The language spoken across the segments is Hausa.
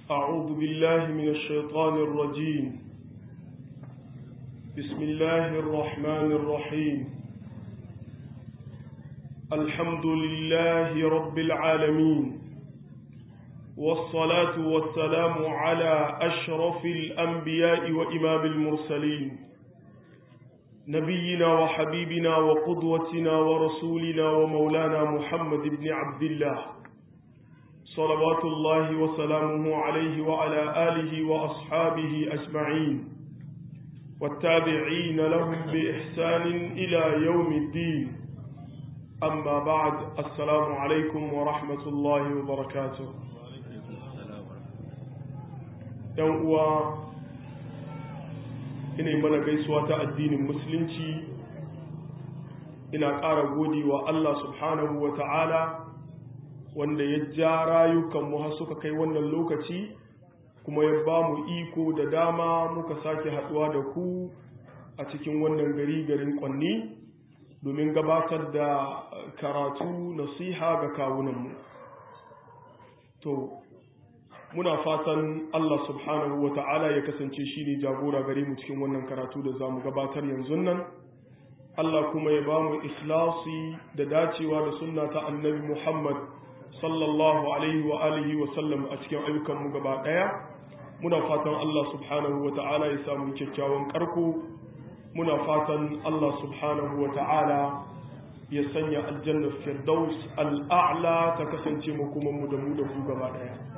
أعوذ بالله من الشيطان الرجيم بسم الله الرحمن الرحيم الحمد لله رب العالمين والصلاة والسلام على أشرف الأنبياء وإمام المرسلين نبينا وحبيبنا وقدوتنا ورسولنا ومولانا محمد بن عبد الله صلوات الله وسلامه عليه وعلى آله وأصحابه أجمعين والتابعين لهم بإحسان إلى يوم الدين أما بعد السلام عليكم ورحمة الله وبركاته يوم ina yi mana gaisuwa ta addinin musulunci ina ƙara gode wa Allah subhanahu wa ta'ala wanda ya ja rayukanmu har suka kai wannan lokaci kuma ya ba mu iko da dama muka sake haɗuwa da ku a cikin wannan gari garin ƙwanni domin gabatar da karatu nasiha ga kawunanmu to muna fatan Allah subhanahu wa ta'ala ya kasance shi ne jagora gare mu cikin wannan karatu da za mu gabatar yanzu nan Allah kuma ya ba mu ikhlasi da dacewa da sunna ta annabi Muhammad sallallahu alaihi wa alihi wa sallam a cikin ayyukanmu gaba ɗaya muna fatan Allah subhanahu wa ta'ala ya samu kyakkyawan karko muna fatan Allah subhanahu wa ta'ala ya sanya aljanna firdaus al'a'la ta kasance makomanmu da mu da ku gaba ɗaya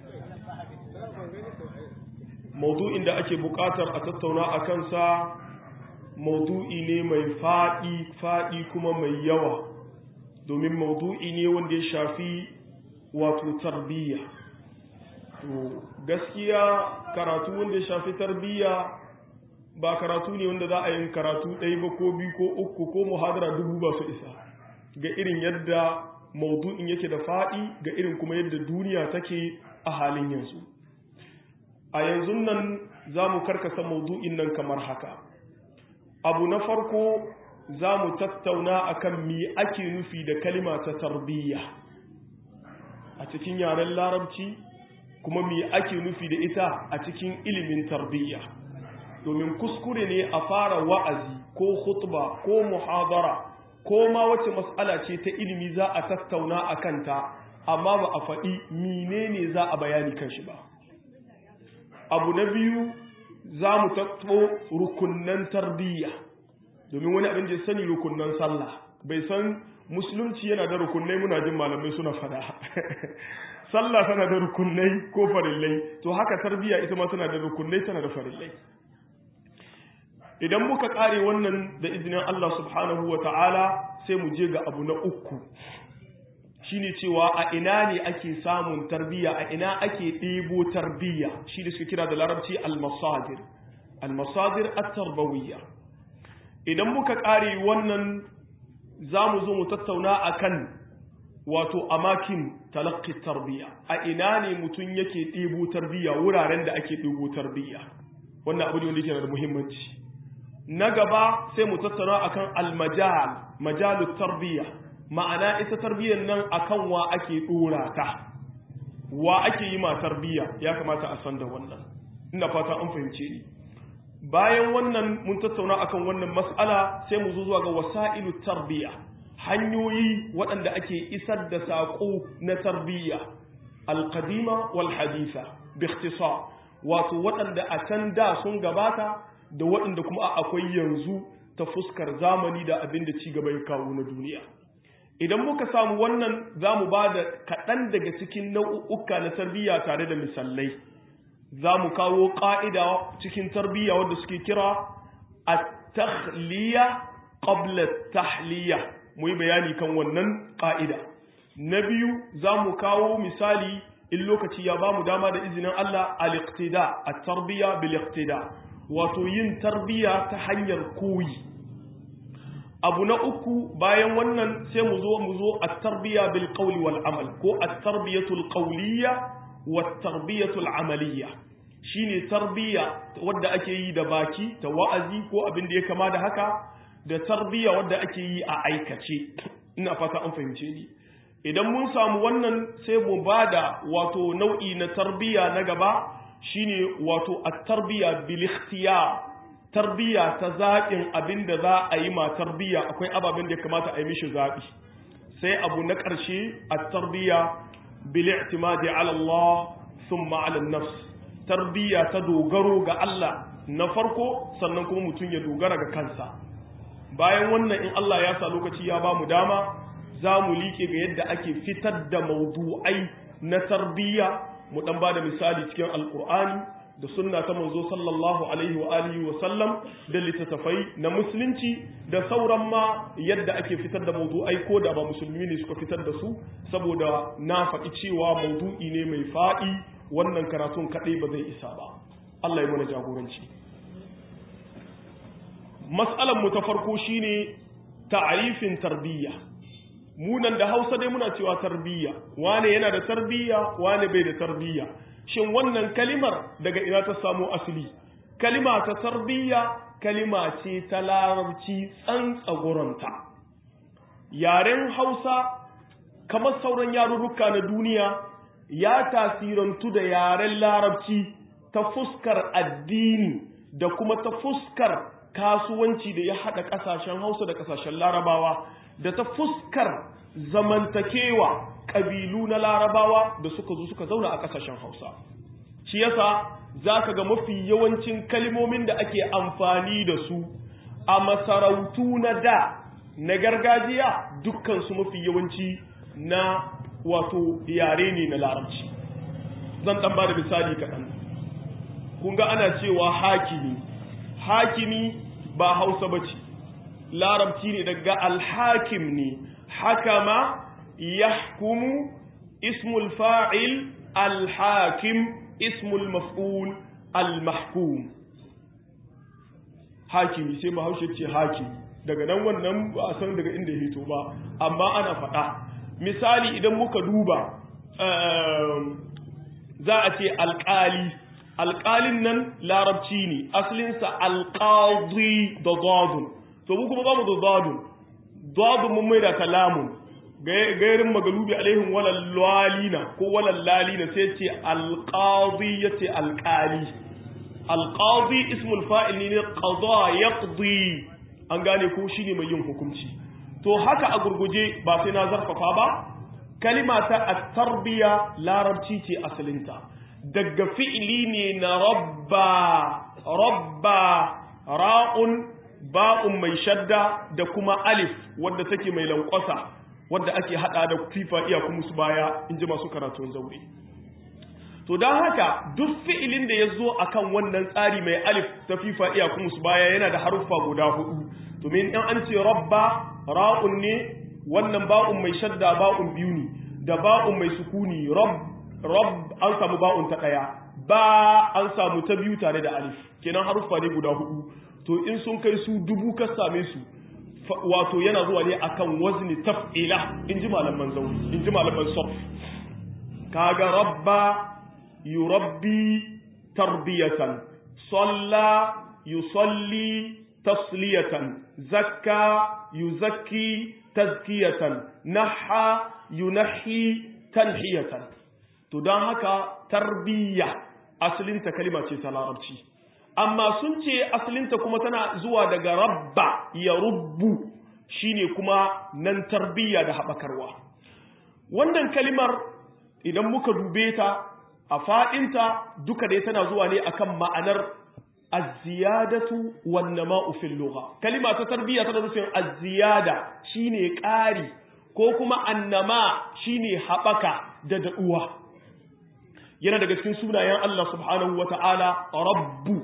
maudu'in da ake buƙatar a tattauna a kansa maudu'i ne mai faɗi faɗi kuma mai yawa domin maudu'i ne wanda ya shafi wato tarbiyya to gaskiya karatu wanda ya shafi tarbiyya ba karatu ne wanda za a yin karatu ɗaya ba ko biyu ko uku ko muhadara dubu ba su isa ga irin yadda maudu'in yake da faɗi ga irin kuma yadda duniya take a halin yanzu a yanzu nan za mu karkasa maudu'in nan kamar haka abu na farko za mu tattauna akan me ake nufi da kalima ta tarbiyya a cikin yaren larabci kuma me ake nufi da ita a cikin ilimin tarbiyya domin kuskure ne a fara wa'azi ko khutba ko muhadara ko ma wace mas'ala ce ta ilimi za a tattauna a kanta amma ba a faɗi menene za a bayani kan shi ba abu na biyu za mu tattabo rukunnan tarbiyya domin wani abin da ya sani rukunnan sallah bai san musulunci yana da rukunnai muna jin malamai suna fada sallah tana da rukunnai ko farillai to haka tarbiyya ita ma tana da rukunnai tana da farillai idan muka kare wannan da izinin Allah subhanahu wa ta'ala sai mu je ga abu na uku shine cewa a ina ne ake samun tarbiyya a ina ake ɗebo tarbiyya shi da suka kira da larabci al-masadir al-masadir at-tarbawiyya idan muka ƙare wannan za mu zo mu tattauna akan wato amakin talaqqi tarbiyya a ina ne mutum yake ɗebo tarbiyya wuraren da ake ɗebo tarbiyya wannan abu ne wanda yake da muhimmanci na gaba sai mu tattauna akan al-majal majalut tarbiyya ma'ana ita tarbiyyar nan akan wa ake dora ta wa ake yi ma tarbiyya ya kamata a san da wannan ina fata an fahimce ni bayan wannan mun tattauna akan wannan mas'ala sai mu zo zuwa ga wasailu tarbiyya hanyoyi waɗanda ake isar da saƙo na tarbiyya alqadima wal haditha bi ikhtisar wato waɗanda a can da sun gabata da waɗanda kuma akwai yanzu ta fuskar zamani da abin da ci gaba ya kawo na duniya idan muka samu wannan za mu ba da kaɗan daga cikin nau'uka na tarbiyya tare da misalai za mu kawo ƙa'ida cikin tarbiyya wadda suke kira a tahliya ƙabla tahliya mu yi bayani kan wannan ƙa'ida na biyu za mu kawo misali in lokaci ya ba mu dama da izinin Allah al-iqtida a tarbiyya bil-iqtida wato yin tarbiyya ta hanyar koyi abu na uku bayan wannan sai mu zo mu zo at-tarbiya bil qawli wal amal ko at-tarbiyatu al qawliya wat tarbiyatu al amaliyya shine tarbiya wadda ake yi da baki ta wa'azi ko abin da ya kama da haka da tarbiya wadda ake yi a aikace ina fata an fahimce ni idan mun samu wannan sai mu bada wato nau'i na tarbiyya na gaba shine wato at-tarbiyya bil ikhtiyar tarbiyya ta zaɓin abin da za a yi ma tarbiyya akwai ababen da ya kamata a yi mishi zaɓi sai abu na ƙarshe a tarbiyya bil i'timadi ala Allah thumma ala nafs tarbiyya ta dogaro ga Allah na farko sannan kuma mutum ya dogara ga kansa bayan wannan in Allah ya sa lokaci ya ba mu dama za mu liƙe ga yadda ake fitar da maudu'ai na tarbiyya mu dan ba da misali cikin alƙur'ani da sunna ta manzo sallallahu alaihi wa alihi wa sallam da littattafai na musulunci da sauran ma yadda ake fitar da maudu'ai ko da ba musulmi ne suka fitar da su saboda na faɗi cewa maudu'i ne mai faɗi wannan karatun kaɗai ba zai isa ba Allah ya mana jagoranci mas'alan mu ta farko shine ta'arifin tarbiyya munan da Hausa dai muna cewa tarbiyya wane yana da tarbiyya wane bai da tarbiyya shin wannan kalimar daga ina ta samo asali kalima ta tarbiyya kalima ce ta larabci tsantsagoranta yaren hausa kamar sauran yarurruka na duniya ya tasirantu da yaren larabci ta fuskar addini da kuma ta fuskar kasuwanci da ya haɗa ƙasashen hausa da ƙasashen larabawa da ta fuskar zamantakewa ƙabilu na larabawa da suka zo suka zauna a ƙasashen hausa shi yasa za ka ga mafi yawancin kalmomin da ake amfani da su a masarautu na da na gargajiya dukkansu mafi yawanci na wato yare ne na larabci zan ɗan ba da misali kaɗan kun ga ana cewa hakimi hakimi ba hausa ba ce larabci ne daga alhakim ne hakama yahkumu ismul fa'il alhakim ismul maf'ul almahkum hakimi sai bahaushe ce hakimi daga nan wannan ba a san daga inda ya hito ba amma ana faɗa misali idan muka duba za a ce alƙali alƙalin nan larabci ne asalinsa alƙadi da zadun to mu kuma ba mu da zadun zadun mun mai da kalamun gairin magalubi alaihim walal lalina ko walal lalina sai ce alqadi yace alqali alqadi ismul fa'il ne qada yaqdi an gane ko shine mai yin hukunci to haka a gurguje ba sai na zarfafa ba kalima ta at-tarbiya larabci ce asalinta daga fi'ili ne na rabba rabba ra'un ba'un mai shadda da kuma alif wadda take mai lankwasa wadda ake hada da fifa iya kuma su baya in ji masu karatun zaure to don haka duk fi'ilin da ya zo a kan wannan tsari mai alif ta fifa iya kuma su baya yana da haruffa guda hudu domin in an ce rabba ra'un ne wannan ba'un mai shadda ba'un biyu ne da ba'un mai sukuni rab an samu ba'un ta ɗaya ba an samu ta biyu tare da alif kenan haruffa ne guda hudu to in sun kai su dubu ka same su wato yana zuwa ne akan wazni taf'ila in ji malaman zauri in ji malaman sof kaga rabba yurabbi tarbiyatan salla yusalli tasliyatan zakka yuzakki tazkiyatan naha yunahi tanhiyatan to don haka tarbiyya asalinta kalima ce ta larabci amma sun ce asalinta kuma tana zuwa daga rabba ya rubbu shine kuma nan tarbiyya da haɓakarwa wannan kalimar idan muka dube ta a faɗinta duka dai tana zuwa ne akan ma'anar aziyadatu wan nama'u fil lugha kalima ta tarbiyya tana nufin aziyada shine ƙari ko kuma annama shine haɓaka da daɗuwa yana daga cikin sunayen Allah subhanahu wata'ala rabbu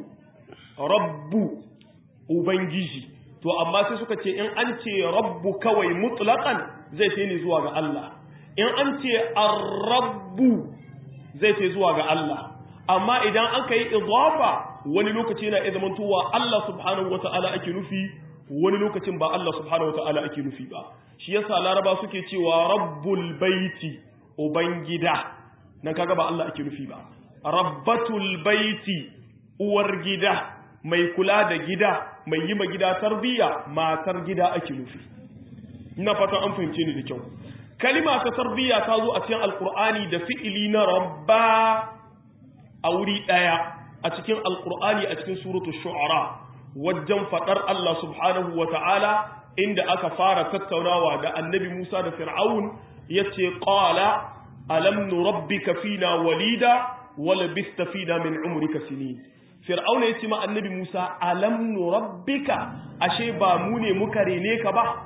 rabbu ubangiji to amma sai suka ce in an ce rabbu kawai mutlaqan zai ce ne zuwa ga Allah in an ce ar-rabbu zai ce zuwa ga Allah amma idan aka yi idafa wani lokaci yana iya zamantowa Allah subhanahu wata'ala ake nufi wani lokacin ba Allah subhanahu wata'ala ake nufi ba shi yasa laraba suke cewa rabbul baiti ubangida nan kaga ba Allah ake nufi ba rabbatul baiti uwar gida mai kula da gida mai yi ma gida tarbiyya matar gida ake nufi ina fatan an fahimce ni da kyau kalima ta tarbiyya ta zo a cikin alqur'ani da fi'ili na rabba a wuri daya a cikin alqur'ani a cikin suratu shu'ara wajen fadar Allah subhanahu wa ta'ala inda aka fara tattaunawa da annabi Musa da Fir'aun yace qala alam nurabbika fina walida wala bista fina min umrika sinin Fir'aun yace ma annabi Musa alam nurabbika ashe ba mu ne muka rene ka ba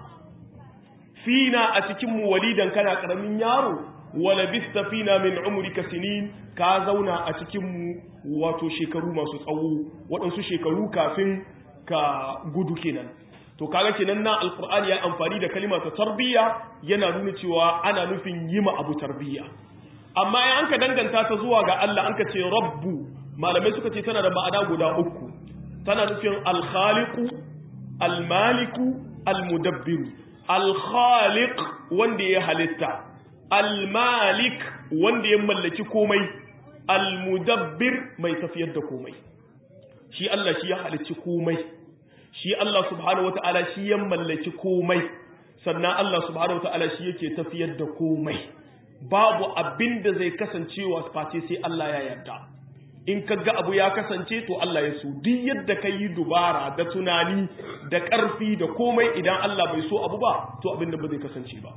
fina a cikin mu walidan kana karamin yaro wala bista fina min umrika sinin ka zauna a cikin mu wato shekaru masu tsawo waɗansu shekaru kafin ka gudu kenan to kaga kenan na alqur'ani ya amfani da kalima ta tarbiyya yana nuna cewa ana nufin yima abu tarbiyya amma in anka danganta ta zuwa ga Allah anka ce rabbu malamai suka ce tana da ma'ana guda uku tana nufin al-khaliqu al-maliku al-mudabbiru al-khaliq wanda ya halitta al-malik wanda ya mallaki komai al-mudabbir mai tafiyar da komai shi Allah shi ya halicci komai shi Allah subhanahu wata'ala shi ya mallaki komai sannan Allah subhanahu wata'ala shi yake tafiyar da komai babu abin da zai kasancewa face sai Allah ya yarda in ka ga abu ya kasance to Allah ya so duk yadda ka yi dubara da tunani da ƙarfi da komai idan Allah bai so abu ba to abin da ba zai kasance ba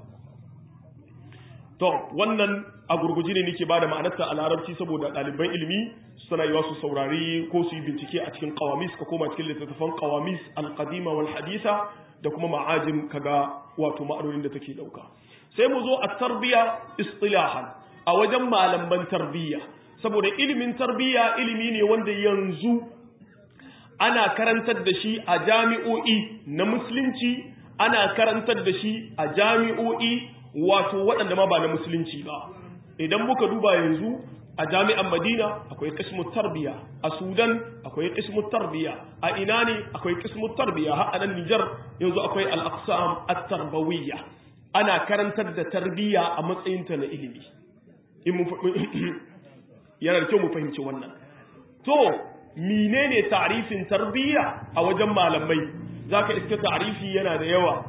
to wannan a gurguji ne nake bada ma'anarta a larabci saboda ɗaliban ilimi suna yi su saurari ko su yi bincike a cikin qawamis ka koma cikin littattafan qawamis al-qadima wal hadisa da kuma ma'ajin kaga wato ma'anonin da take dauka sai mu zo a tarbiya istilahan a wajen malaman tarbiyya saboda ilimin tarbiyya ilimi ne wanda yanzu ana karantar da shi a jami'o'i na musulunci ana karantar da shi a jami'o'i wato waɗanda ma ba na musulunci ba idan muka duba yanzu a jami'an madina akwai kismut tarbiya a sudan akwai kismut tarbiya a ina ne akwai kismut tarbiya har anan nijar yanzu akwai al-aqsam at-tarbawiyya ana karantar da tarbiya a matsayinta na ilimi in mu yana da kyau mu fahimci wannan to menene ta'rifin tarbiya a wajen malamai zaka iske ta'rifi yana da yawa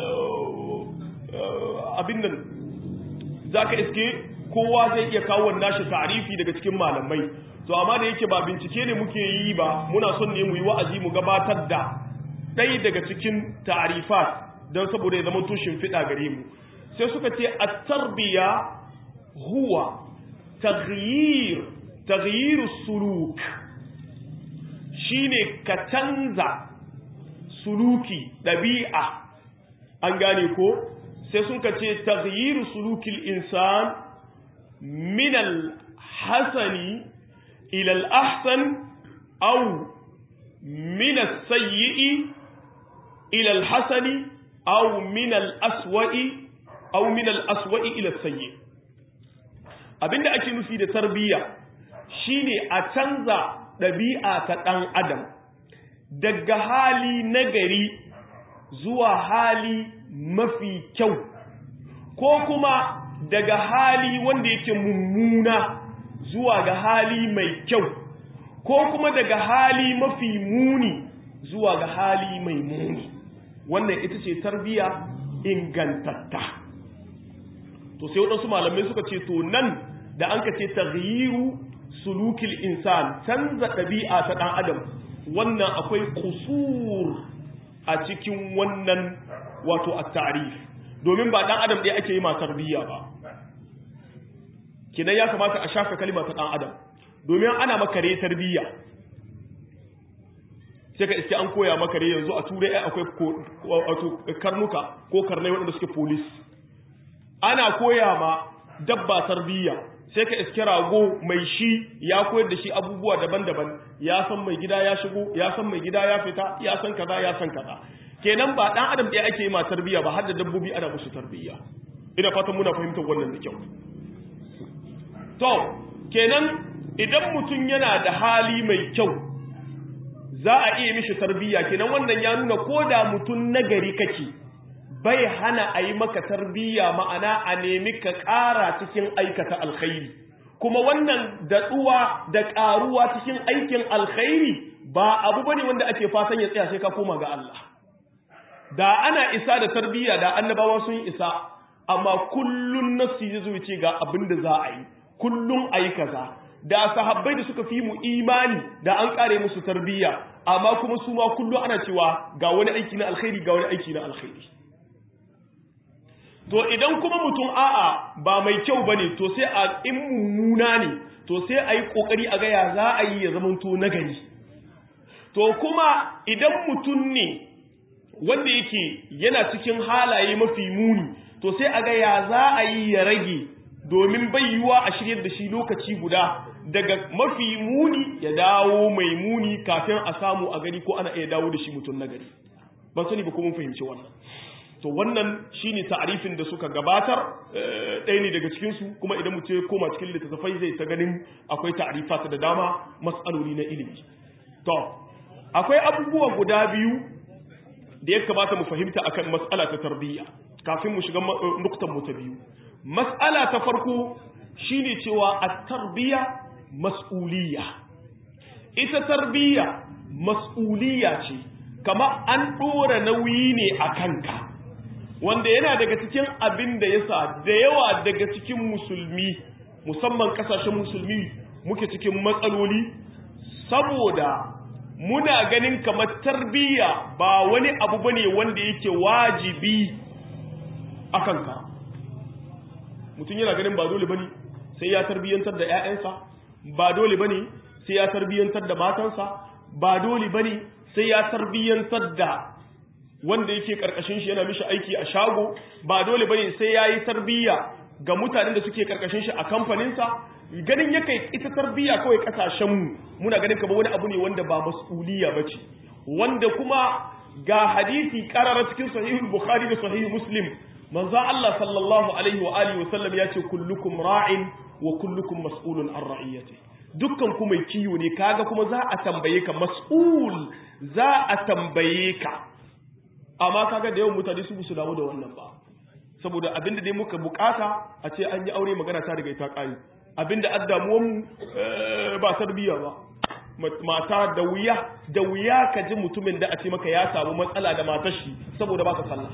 abin nan zaka iske kowa zai iya kawo nashi ta'rifi daga cikin malamai to amma da yake ba bincike ne muke yi ba muna son ne mu yi wa'azi mu gabatar da ɗaya daga cikin ta'rifat don saboda ya zama tushin fiɗa gare mu sai suka ce at-tarbiya huwa taghyir taghyir suluk shine ka canza suluki ɗabi'a an gane ko sai sun ka ce taghyir sulukil insan min al-hasani ila al-ahsan aw min as-sayyi'i ila al-hasani aw min al-aswa'i aw min al-aswa'i ila as-sayyi abinda ake nufi da tarbiyya shine a canza ɗabi'a ta ɗan adam daga hali nagari zuwa hali mafi kyau ko kuma daga hali wanda yake mummuna zuwa ga hali mai kyau ko kuma daga hali mafi muni zuwa ga hali mai muni wannan ita ce tarbiya ingantatta to sai waɗansu malamai suka ce to nan da an ka ce taghyiru sulukil insan canza ɗabi'a ta ɗan adam wannan akwai kusur a cikin wannan wato at-ta'rif domin ba ɗan adam ɗaya ake yi ma tarbiyya ba kidan ya kamata a shafe kalma ta ɗan adam domin ana makare tarbiyya sai ka iske an koya makare yanzu a turai akwai wato karnuka ko karnai waɗanda suke polis ana koya ma dabba tarbiyya sai ka iske rago mai shi ya koyar da shi abubuwa daban-daban ya san mai gida ya shigo ya san mai gida ya fita ya san kaza ya san kaza kenan ba dan adam ɗaya ake yi ma tarbiyya ba har da dabbobi ana musu tarbiyya ina fatan muna fahimtar wannan da kyau to kenan idan mutum yana da hali mai kyau za a iya mishi tarbiyya kenan wannan ya nuna ko da mutum nagari kake bai hana a yi maka tarbiyya ma'ana a nemi ka ƙara cikin aikata alkhairi kuma wannan daɗuwa da ƙaruwa cikin aikin alkhairi ba abu bane wanda ake fatan ya tsaya sai ka koma ga Allah da ana isa da tarbiyya da annabawa sun isa amma kullun nafsi zai zo ya ce ga abin da za a yi kullun ayi kaza da sahabbai da suka fi mu imani da an kare musu tarbiyya amma kuma su ma kullum ana cewa ga wani aiki na alkhairi ga wani aiki na alkhairi to idan kuma mutum a'a ba mai kyau bane to sai a in mummuna ne to sai a yi kokari a ga ya za a yi ya zamanto nagari to kuma idan mutum ne wanda yake yana cikin halaye mafi muni to sai a ga ya za a yi ya rage domin bai yiwa a shiryar da shi lokaci guda daga mafi muni ya dawo mai muni kafin a samu a gari ko ana iya dawo da shi mutum na gari ban sani ba kuma fahimci wannan to wannan shine ta'arifin da suka gabatar ɗaya ne daga cikin su kuma idan mutum ya koma cikin littattafai zai ta ganin akwai ta'arifat da dama mas'aloli na ilimi to akwai abubuwa guda biyu da ya kamata mu fahimta akan mas'ala ta tarbiyya kafin mu shiga nuktan mu ta biyu mas'ala ta farko shine cewa at-tarbiyya mas'uliyya ita tarbiyya mas'uliyya ce kama an dora nauyi ne a kanka wanda yana daga cikin abin da yasa da yawa daga cikin musulmi musamman kasashen musulmi muke cikin matsaloli saboda muna ganin kamar tarbiyya ba wani abu bane wanda yake wajibi a kanka mutum yana ganin ba dole bane sai ya tarbiyyantar da 'ya'yansa ba dole bane sai ya tarbiyyantar da matansa ba dole bane sai ya tarbiyyantar da wanda yake karkashin shi yana mishi aiki a shago ba dole bane sai yayi tarbiyya ga mutanen da suke karkashin shi a kamfaninsa ganin yake ita tarbiyya kawai kasashen mu muna ganin kamar wani abu ne wanda ba mas'uliyya bace wanda kuma ga hadisi karara cikin sahihul bukhari da sahih muslim manzo Allah sallallahu alaihi wa alihi wa sallam ya ce kullukum ra'in wa kullukum mas'ulun an ra'iyati dukkan ku mai kiyo ne kaga kuma za a tambaye ka mas'ul za a tambaye ka amma kaga da yawan mutane su su damu da wannan ba saboda abinda dai muka bukata a ce an yi aure magana ta daga ita kai abinda addamuwan mu ba tarbiyya ba mata da wuya da wuya ka ji mutumin da a ce maka ya samu matsala da matar shi saboda ba ka sallah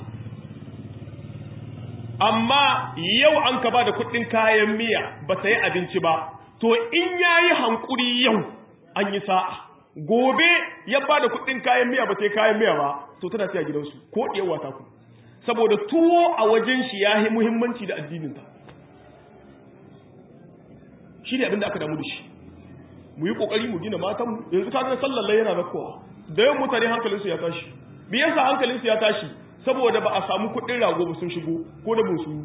amma yau an ka ba da kuɗin kayan miya ba ta yi abinci ba to in ya yi hankuri yau an yi sa'a gobe ya ba da kuɗin kayan miya ba ta yi kayan miya ba to tana siya gidansu ko ɗiyar wata ku saboda tuwo a wajen shi ya yi muhimmanci da addininta shi ne abinda aka damu da shi mu yi ƙoƙari mu gina matanmu yanzu ka ga sallar yana na kowa da yawan mutane hankalinsu ya tashi me yasa hankalinsu ya tashi saboda ba a samu kuɗin rago ba sun shigo ko da bunsu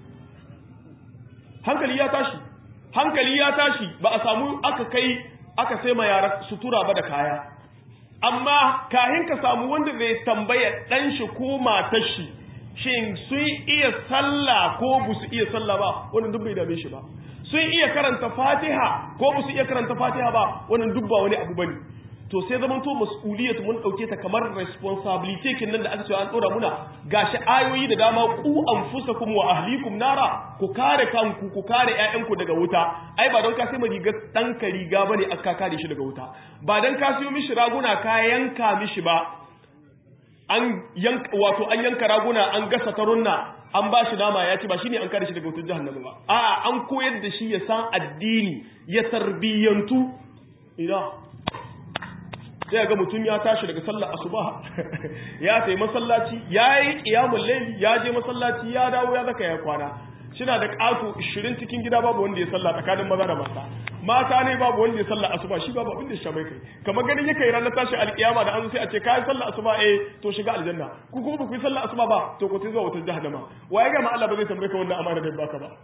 hankali ya tashi hankali ya tashi ba a samu aka kai aka sai ma yara sutura ba da kaya amma kahin ka samu wanda zai tambaya dan shi ko matar shi shin sun iya sallah ko ba su iya sallah ba wannan duk bai dame shi ba sun iya karanta fatiha ko ba su iya karanta fatiha ba wannan duk ba wani abu bane to sai zaman to mas'uliyat mun dauke ta kamar responsibility kin nan da aka ce an dora muna gashi ayoyi da dama ku anfusakum wa ahlikum nara ku kare kanku ku kare ƴaƴanku daga wuta ai ba don ka sai riga dan ka riga bane aka kare shi daga wuta ba dan ka siyo mishi raguna ka yanka mishi ba an yanka wato an yanka raguna an gasa tarunna an ba shi nama ya ci ba shine an kare shi daga wutar jahannama ba a'a an koyar da shi ya san addini ya tarbiyantu ina sai ga mutum ya tashi daga sallar asuba ya tayi masallaci ya yi qiyamul layl ya je masallaci ya dawo ya zaka ya kwana shina da ƙato 20 cikin gida babu wanda ya salla tsakanin maza da mata mata ne babu wanda ya salla asuba shi babu abin da shi mai kai kamar ganin yake ranar tashi alkiyama da an sai a ce kai sallar asuba eh to shiga aljanna ku kuma ba ku yi sallar asuba ba to ku zuwa wutar jahannama waye ga ma Allah ba zai tambaye ka wannan amana da baka ba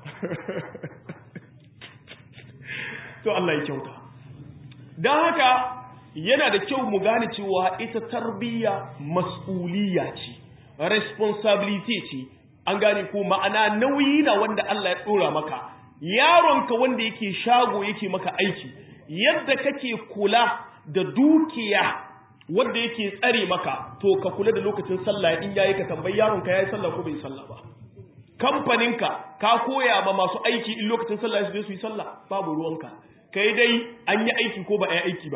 to Allah ya kyauta dan haka yana da kyau mu gane cewa ita tarbiyya mas'uliyya ce responsibility ce an gane ko ma'ana nauyi na wanda Allah ya dora maka yaronka wanda yake shago yake maka aiki yadda kake kula da dukiya wanda yake tsare maka to ka kula da lokacin sallah in yayi ka tambayi yaronka yayi sallah ko bai sallah ba kamfaninka ka koya ma masu aiki in lokacin sallah su je su yi sallah babu ruwanka kai dai an yi aiki ko ba a yi aiki ba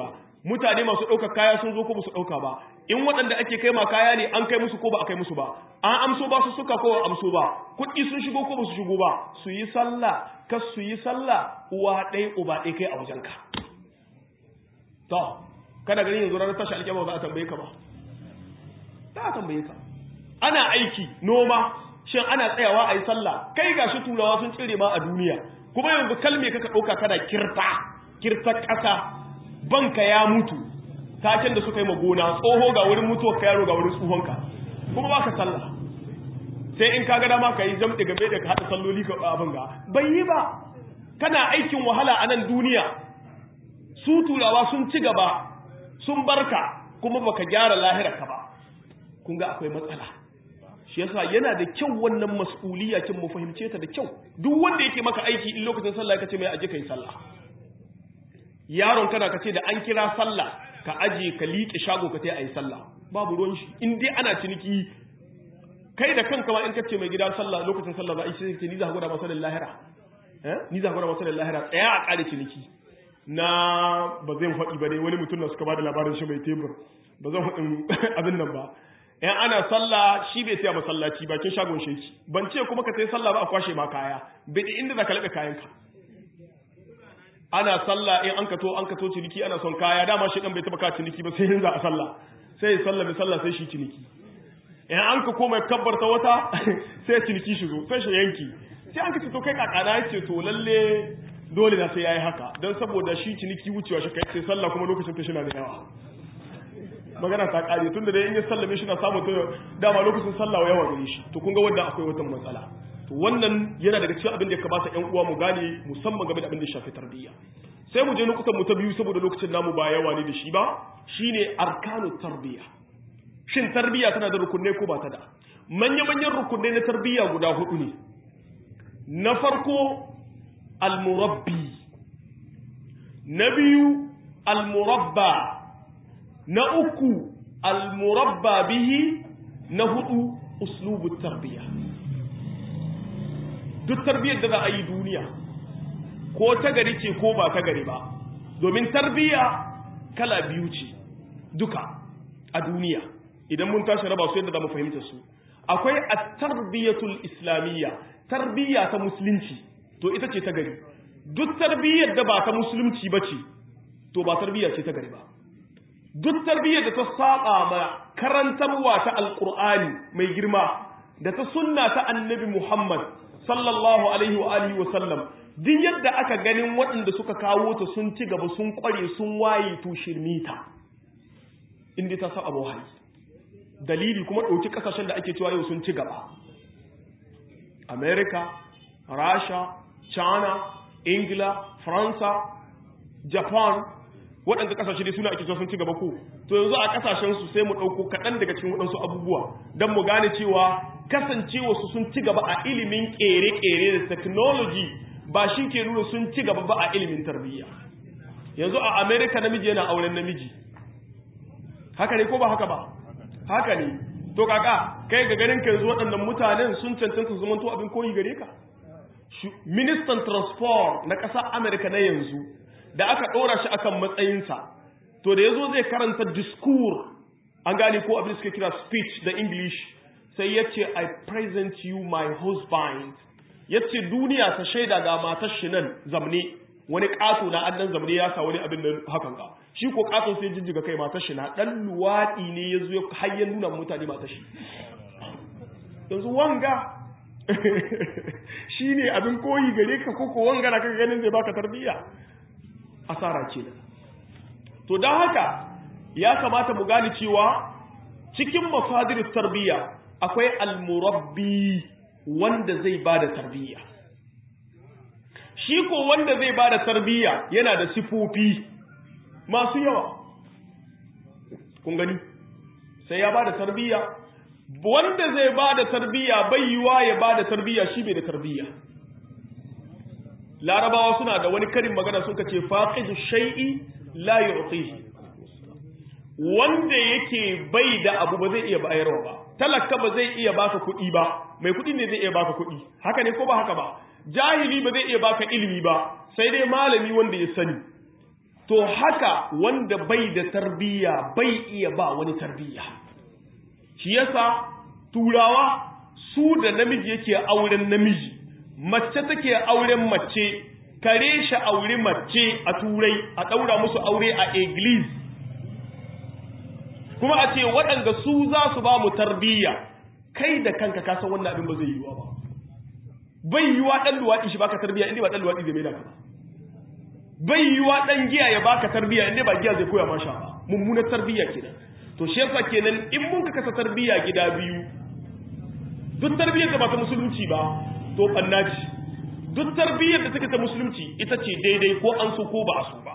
mutane masu ɗaukar kaya sun zo ko ba su ɗauka ba in waɗanda ake kai ma kaya ne an kai musu ko ba a kai musu ba an amso ba su suka ko ba amso ba kuɗi sun shigo ko ba su shigo ba su yi sallah kas su yi sallah uwa ɗaya uba ɗaya kai a wajenka to kana ganin yanzu ranar tashi alƙiyama ba za a tambaye ka ba za a tambaye ka ana aiki noma shin ana tsayawa a yi sallah kai gashi turawa sun tsire ma a duniya kuma yanzu kalme kaka ɗauka kana kirta kirta ƙasa banka ya mutu taken da suka yi magona tsoho ga wurin mutuwar ka yaro ga wurin tsohonka kuma ba ka sallah sai in ka ga dama ka yi jamɗe game da ka haɗa salloli ka abin ga bai yi ba kana aikin wahala a nan duniya su turawa sun ci gaba sun barka kuma baka gyara lahirarka ba kun ga akwai matsala shi yasa yana da kyau wannan mas'uliyya kin mu fahimce ta da kyau duk wanda yake maka aiki in lokacin sallah kace mai aje kai sallah yaron kana kace da an kira sallah ka aje ka liƙe shago ka tai ayi sallah babu ruwan shi in dai ana ciniki kai da kanka ma in kace mai gida sallah lokacin sallah za a yi sai ce ni za ka gwada masa lahira eh ni za ka gwada masa lahira tsaya a ƙare ciniki na ba zan faɗi ba dai wani mutum na suka ba da labarin shi mai tebur ba zan faɗin abin nan ba in ana sallah shi bai tsaya masallaci bakin shagon sheki ban ce kuma ka sai sallah ba a kwashe ma kaya bai inda za ka laɓe kayanka ana sallah in an kato an kato ciniki ana son kaya dama shi dan bai taba ka ciniki ba sai yanzu a sallah sai sallah bi sallah sai shi ciniki in an ka koma kabbarta wata sai ciniki shigo sai shi yanki sai an ka ce to kai kakana yace to lalle dole na sai yayi haka dan saboda shi ciniki wucewa shi kai sai sallah kuma lokacin ta shi na da yawa magana ta kare tunda dai in ya sallame shi na samu to dama lokacin sallah yawa gare shi to kun ga wanda akwai wata matsala to wannan yana daga cikin abin da ya kamata ƴan uwa mu gane musamman game da abin da ya shafi tarbiyya sai mu je nukutan mu ta biyu saboda lokacin namu ba yawa ne da shi ba shine arkanu tarbiyya shin tarbiyya tana da rukunne ko ba ta da manya manyan rukunne na tarbiyya guda hudu ne na farko almurabbi na biyu almurabba na uku almurabba bihi na hudu uslubu tarbiyya duk tarbiyyar da za a yi duniya ko ta gari ce ko ba ta gari ba domin tarbiyya kala biyu ce duka a duniya idan mun tashi raba su yadda za mu fahimta su akwai a tarbiyyatul islamiyya tarbiyya ta musulunci to ita ce ta gari duk tarbiyyar da ba ta musulunci ba ce to ba tarbiyya ce ta gari ba duk tarbiyyar da ta saba ma karantarwa ta alkur'ani mai girma da ta sunna ta annabi muhammad sallallahu alaihi wa alihi wa sallam duk yadda aka ganin waɗanda suka kawo ta sun ci gaba sun kware sun waye to shirmita inda ta saba wahayi dalili kuma ɗauki ƙasashen da ake cewa yau sun ci gaba america rasha china ingila faransa japan waɗanda ƙasashe dai suna ake cewa sun ci gaba ko to yanzu a ƙasashen su sai mu ɗauko kaɗan daga cikin waɗansu abubuwa don mu gane cewa kasancewa su sun ci gaba a ilimin ƙere-ƙere da technology ba shi ke nuna sun ci gaba ba a ilimin tarbiyya yanzu a america namiji yana auren namiji haka ne ko ba haka ba haka ne to kaka kai ga ganin ka yanzu waɗannan mutanen sun cancanta su zamanto abin koyi gare ka ministan transport na ƙasar america na yanzu da aka ɗora shi akan matsayinsa to da ya zo zai karanta discours an gane ko abin da suke kira speech da english sai ya ce i present you my husband ya ce duniya ta shaida ga matar shi nan zamne wani ƙato na annan zamne ya sa wani abin da hakan ga shi ko ƙato sai jijjiga kai matar shi na ɗan luwaɗi ne ya zo har ya nuna mutane matar shi yanzu wanga shi ne abin koyi gare ka ko ko wanga na kan ganin zai baka tarbiyya asara ce da to don haka ya kamata mu gane cewa cikin mafadirin tarbiyya akwai almurabbi wanda zai ba da tarbiyya shi ko wanda zai ba da tarbiyya yana da sifofi masu yawa kun gani sai ya ba da tarbiyya wanda zai ba da tarbiyya bai yiwa ya ba da tarbiyya shi bai da tarbiyya larabawa suna da wani karin magana suka ce faqidu shay'i la yu'tihi wanda yake bai da abu ba zai iya bayarwa ba talaka ba zai iya baka kuɗi ba mai kuɗi ne zai iya baka kuɗi haka ne ko ba haka ba jahili ba zai iya baka ilimi ba sai dai malami wanda ya sani to haka wanda bai da tarbiyya bai iya ba wani tarbiyya shi yasa turawa su da namiji yake auren namiji mace take auren mace kare shi auri mace a turai a ɗaura musu aure a iglis kuma a ce waɗanda su za su ba mu tarbiyya kai da kanka kasan wannan abin ba zai yiwuwa ba bai yiwuwa ɗan luwaɗi shi baka tarbiyya inda ba ɗan luwaɗi zai mai da ka ba bai yiwuwa ɗan giya ya baka tarbiyya inda ba giya zai koya ma sha ba mummunar tarbiyya kenan to shi yasa kenan in mun ka kasa tarbiyya gida biyu duk tarbiyyar da ba ta musulunci ba to ɓanna ce duk tarbiyyar da take ta musulunci ita ce daidai ko an so ko ba a so ba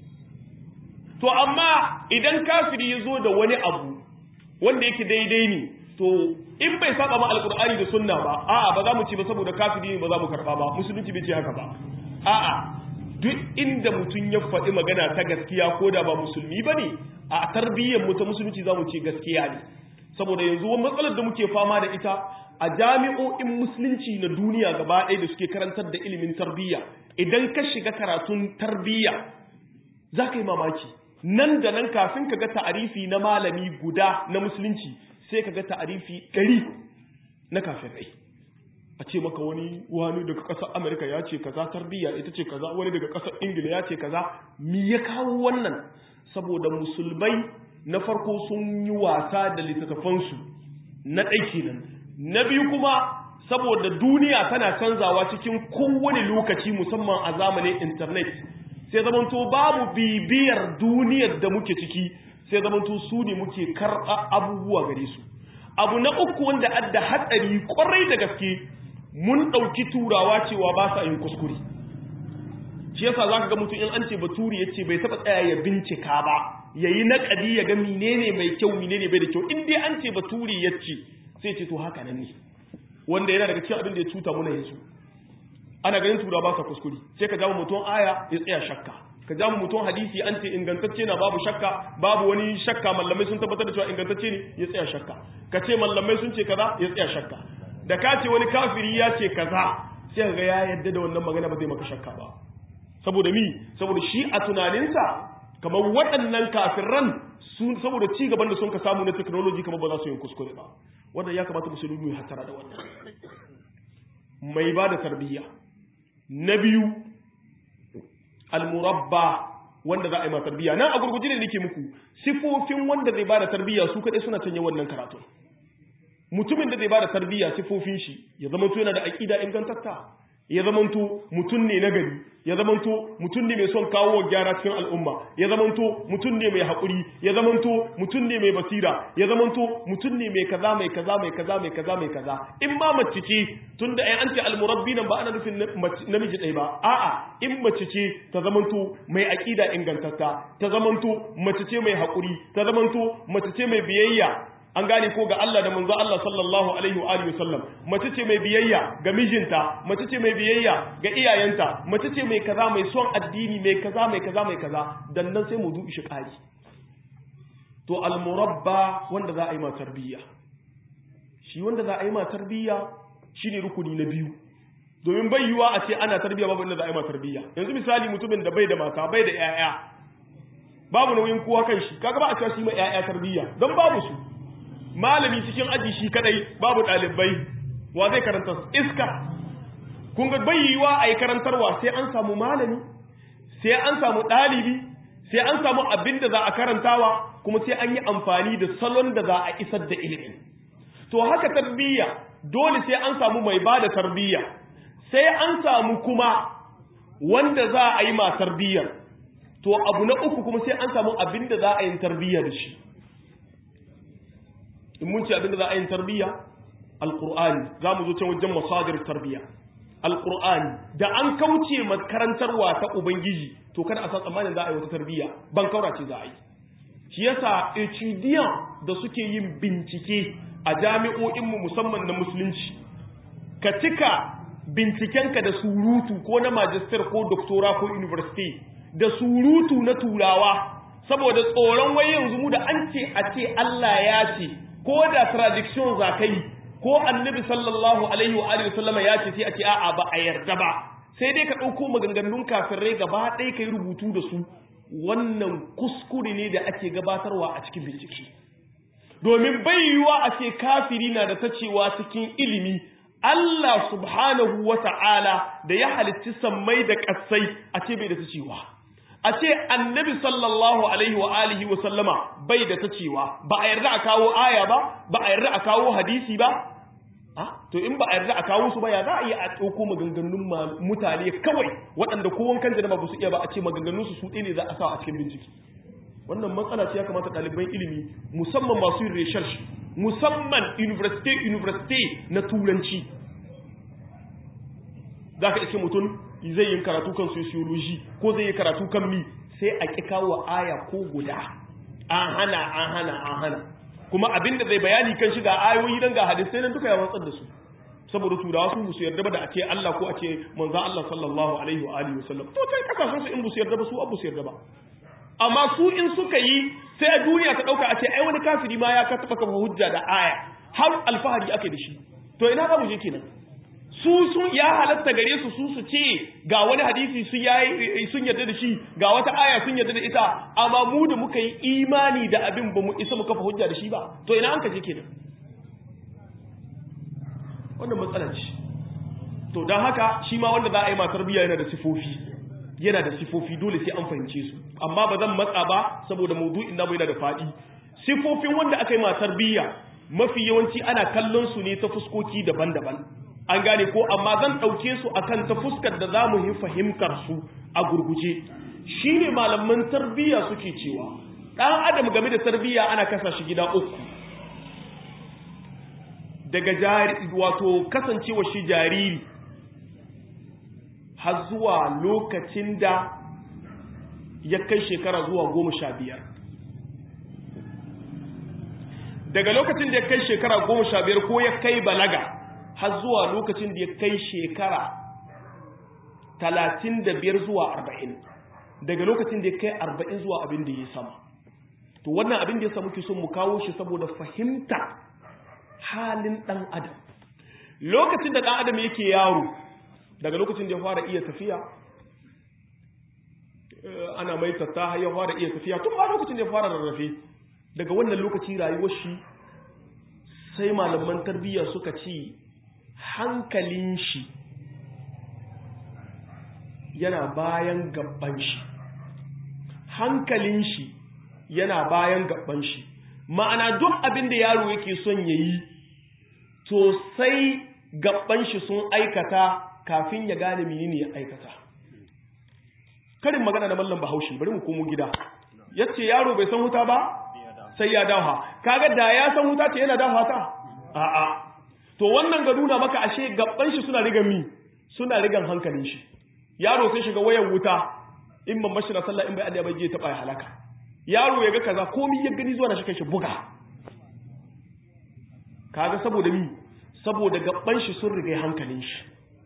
to amma idan kafiri ya zo da wani abu wanda yake daidai ne to in bai saba ma alkur'ani da sunna ba a'a ba za mu ci ba saboda kafiri ne ba za mu karba ba musulunci bai ce haka ba a'a duk inda mutum ya faɗi magana ta gaskiya ko da ba musulmi ba ne a tarbiyyar mu ta musulunci za mu ce gaskiya ne saboda yanzu wani matsalar da muke fama da ita a jami'o'in musulunci na duniya gaba ɗaya da suke karantar da ilimin tarbiyya idan ka shiga karatun tarbiyya za ka yi mamaki nan da nan kafin ka ga ta'arifi na malami guda na musulunci sai ka ga ta'arifi ɗari na kafirai a ce maka wani wani daga ƙasar amerika ya ce kaza tarbiyya ita ce kaza wani daga ƙasar ingila ya ce kaza mi ya kawo wannan saboda musulmai na farko sun yi wasa da littattafansu na ɗaiki nan na biyu kuma saboda duniya tana canzawa cikin kowane lokaci musamman a zamanin intanet sai zamanto babu bibiyar duniyar da muke ciki sai zamanto su ne muke karɓa abubuwa gare su abu na uku wanda adda hatsari kwarai da gaske mun ɗauki turawa cewa ba sa yin kuskure shi yasa za ka ga mutum in an ce baturi ya ce bai taɓa tsaya ya bincika ba ya yi naƙadi ya ga menene mai kyau menene bai da kyau in dai an ce baturi ya ce sai ce to haka nan ne wanda yana daga cikin abin da ya cuta muna yanzu ana ganin tura ba sa kuskure sai ka jawo mutum aya ya tsaya shakka ka jawo mutum hadisi an ce ingantacce na babu shakka babu wani shakka mallamai sun tabbatar da cewa ingantacce ne ya tsaya shakka ka ce mallamai sun ce kaza ya tsaya shakka da ka ce wani kafiri ya ce kaza sai ka ga ya yadda da wannan magana ba zai maka shakka ba saboda mi saboda shi a tunaninsa kamar waɗannan kafirran sun saboda ci gaban da sun ka samu na technology kamar ba za su yi kuskure ba wanda ya kamata musulmi ya hatara da wannan mai ba da tarbiyya na biyu almurabba wanda za a yi ma tarbiyya nan a gurguji ne nake muku sifofin wanda zai ba da tarbiyya su kaɗai suna canye wannan karatu mutumin da zai ba da tarbiyya sifofin shi ya zama yana da aƙida ingantatta ya zamanto mutum ne nagari ya zamanto mutum ne mai son kawo gyara cikin al'umma ya zamanto mutum ne mai haƙuri ya zamanto mutum ne mai basira ya zamanto mutum ne mai kaza mai kaza mai kaza mai kaza mai kaza in ma mace ce tun da an ce almurabbi nan ba ana nufin namiji ɗaya ba a'a in mace ce ta zamanto mai aƙida ingantatta ta zamanto mace ce mai haƙuri ta zamanto mace ce mai biyayya an gane ko ga Allah da manzo Allah sallallahu alaihi wa alihi wasallam mace ce mai biyayya ga mijinta mace ce mai biyayya ga iyayenta mace ce mai kaza mai son addini mai kaza mai kaza mai kaza dan nan sai mu dubi shi kari to al-murabba wanda za a yi ma tarbiyya shi wanda za a yi ma tarbiyya shine rukuni na biyu domin bai yiwa a ce ana tarbiyya babu wanda za a yi ma tarbiyya yanzu misali mutumin da bai da mata bai da 'ya'ya babu nauyin kowa kan shi kaga ba a cewa shi ma 'ya'ya tarbiyya don babu su malami cikin aji shi kadai babu ɗalibai wa zai karanta iska kun ga bayyiwa a yi karantarwa sai an samu malami sai an samu ɗalibi sai an samu abin da za a karantawa kuma sai an yi amfani da salon da za a isar da ilimin to haka tarbiyya dole sai an samu mai ba da tarbiyya sai an samu kuma wanda za a yi ma tarbiyyar to abu na uku kuma sai an samu abin da za a yi tarbiyya da shi in mun ce abinda za a yin tarbiyya alqur'ani za mu zo can wajen masadir tarbiyya alqur'ani da an kauce makarantarwa ta ubangiji to kada a san tsammanin za a yi wata tarbiyya ban kaura ce za a yi shi yasa etudiyan da suke yin bincike a jami'o'inmu musamman na musulunci ka cika bincikenka da surutu ko na magister ko doctora ko university da surutu na turawa saboda tsoron wai yanzu mu da an ce a ce Allah ya ce ko da tradiction za ka yi ko annabi sallallahu alaihi wa alihi wasallama ya ce sai a ce a'a ba a yarda ba sai dai ka ɗauko maganganun kafirai gaba ɗaya ka yi rubutu da su wannan kuskure ne da ake gabatarwa a cikin bincike domin bai yiwuwa a ce kafiri na da ta cewa cikin ilimi Allah subhanahu wa ta'ala da ya halitti sammai da ƙasai a ce bai da ta cewa a ce annabi sallallahu alaihi wa alihi wa sallama bai da ta cewa ba a yarda a kawo aya ba ba a yarda a kawo hadisi ba to in ba a yarda a kawo su ba ya za a yi a ɗauko maganganun mutane kawai waɗanda ko wankan janaba ba su iya ba a ce maganganun su su ɗaya ne za a sa a cikin bincike wannan matsala ce ya kamata ɗaliban ilimi musamman masu yin research musamman university university na turanci za ka iske mutum zai yi karatu kan sociology ko zai yi karatu kan mi sai a ƙi kawo aya ko guda an hana an hana an hana kuma abinda zai bayani kan shi ga ayoyi dan ga hadisai nan duka ya watsar da su saboda turawa su musu yarda ba da a ce Allah ko a ce manzo Allah sallallahu alaihi wa alihi wasallam to kai kasashen su in musu yarda ba su abu su yarda ba amma su in suka yi sai a duniya ta dauka a ce ai wani kafiri ma ya taba kafa hujja da aya har alfahari ake da shi to ina za mu je kenan su sun ya halatta gare su su su ce ga wani hadisi su yayi sun yarda da shi ga wata aya sun yarda da ita amma mu da muka yi imani da abin ba mu isa mu kafa hujja da shi ba to ina an kaje kenan wannan matsala ce to don haka shi ma wanda za a yi ma tarbiyya yana da sifofi yana da sifofi dole sai an fahimce su amma ba zan matsa ba saboda maudu'in namu yana da faɗi sifofin wanda aka yi ma tarbiyya mafi yawanci ana kallon su ne ta fuskoki daban-daban an gane ko amma zan ɗauke su akan ta fuskar da za mu yi fahimtar su a gurguje shi ne malaman tarbiyya suke cewa ɗan adam game da tarbiyya ana kasa shi gida uku daga jari wato kasancewa shi jariri har zuwa lokacin da ya kai shekara zuwa goma sha biyar daga lokacin da ya kai shekara goma sha biyar ko ya kai balaga har zuwa lokacin da ya kai shekara talatin da biyar zuwa arba'in daga lokacin da ya kai arba'in zuwa abin da ya sama to wannan abin da ya samu ke son mu kawo shi saboda fahimta halin ɗan adam lokacin da ɗan adam yake yaro daga lokacin da ya fara iya tafiya ana mai tatta ya fara iya tafiya tun ba lokacin da ya fara rarrafe daga wannan lokaci rayuwar shi sai malaman tarbiyya suka ci hankalin shi yana bayan gaban shi hankalin shi yana bayan gaban shi ma'ana duk abin da yaro yake son ya yi to sai gaban shi sun aikata kafin ya gane menene ya aikata karin magana da mallam bahaushe bari mu komo gida yace yaro bai san wuta ba sai ya dawo kaga da ya san wuta ce yana dawo ta a'a to wannan ga nuna maka ashe gaban shi suna rigan mi suna rigan hankalin shi yaro sai shiga wayan wuta in ban bashi na sallah in bai adda bai je ta bai halaka yaro ya ga kaza komai ya gani zuwa na shi kai shi buga kaga saboda mi saboda gaban shi sun riga hankalin shi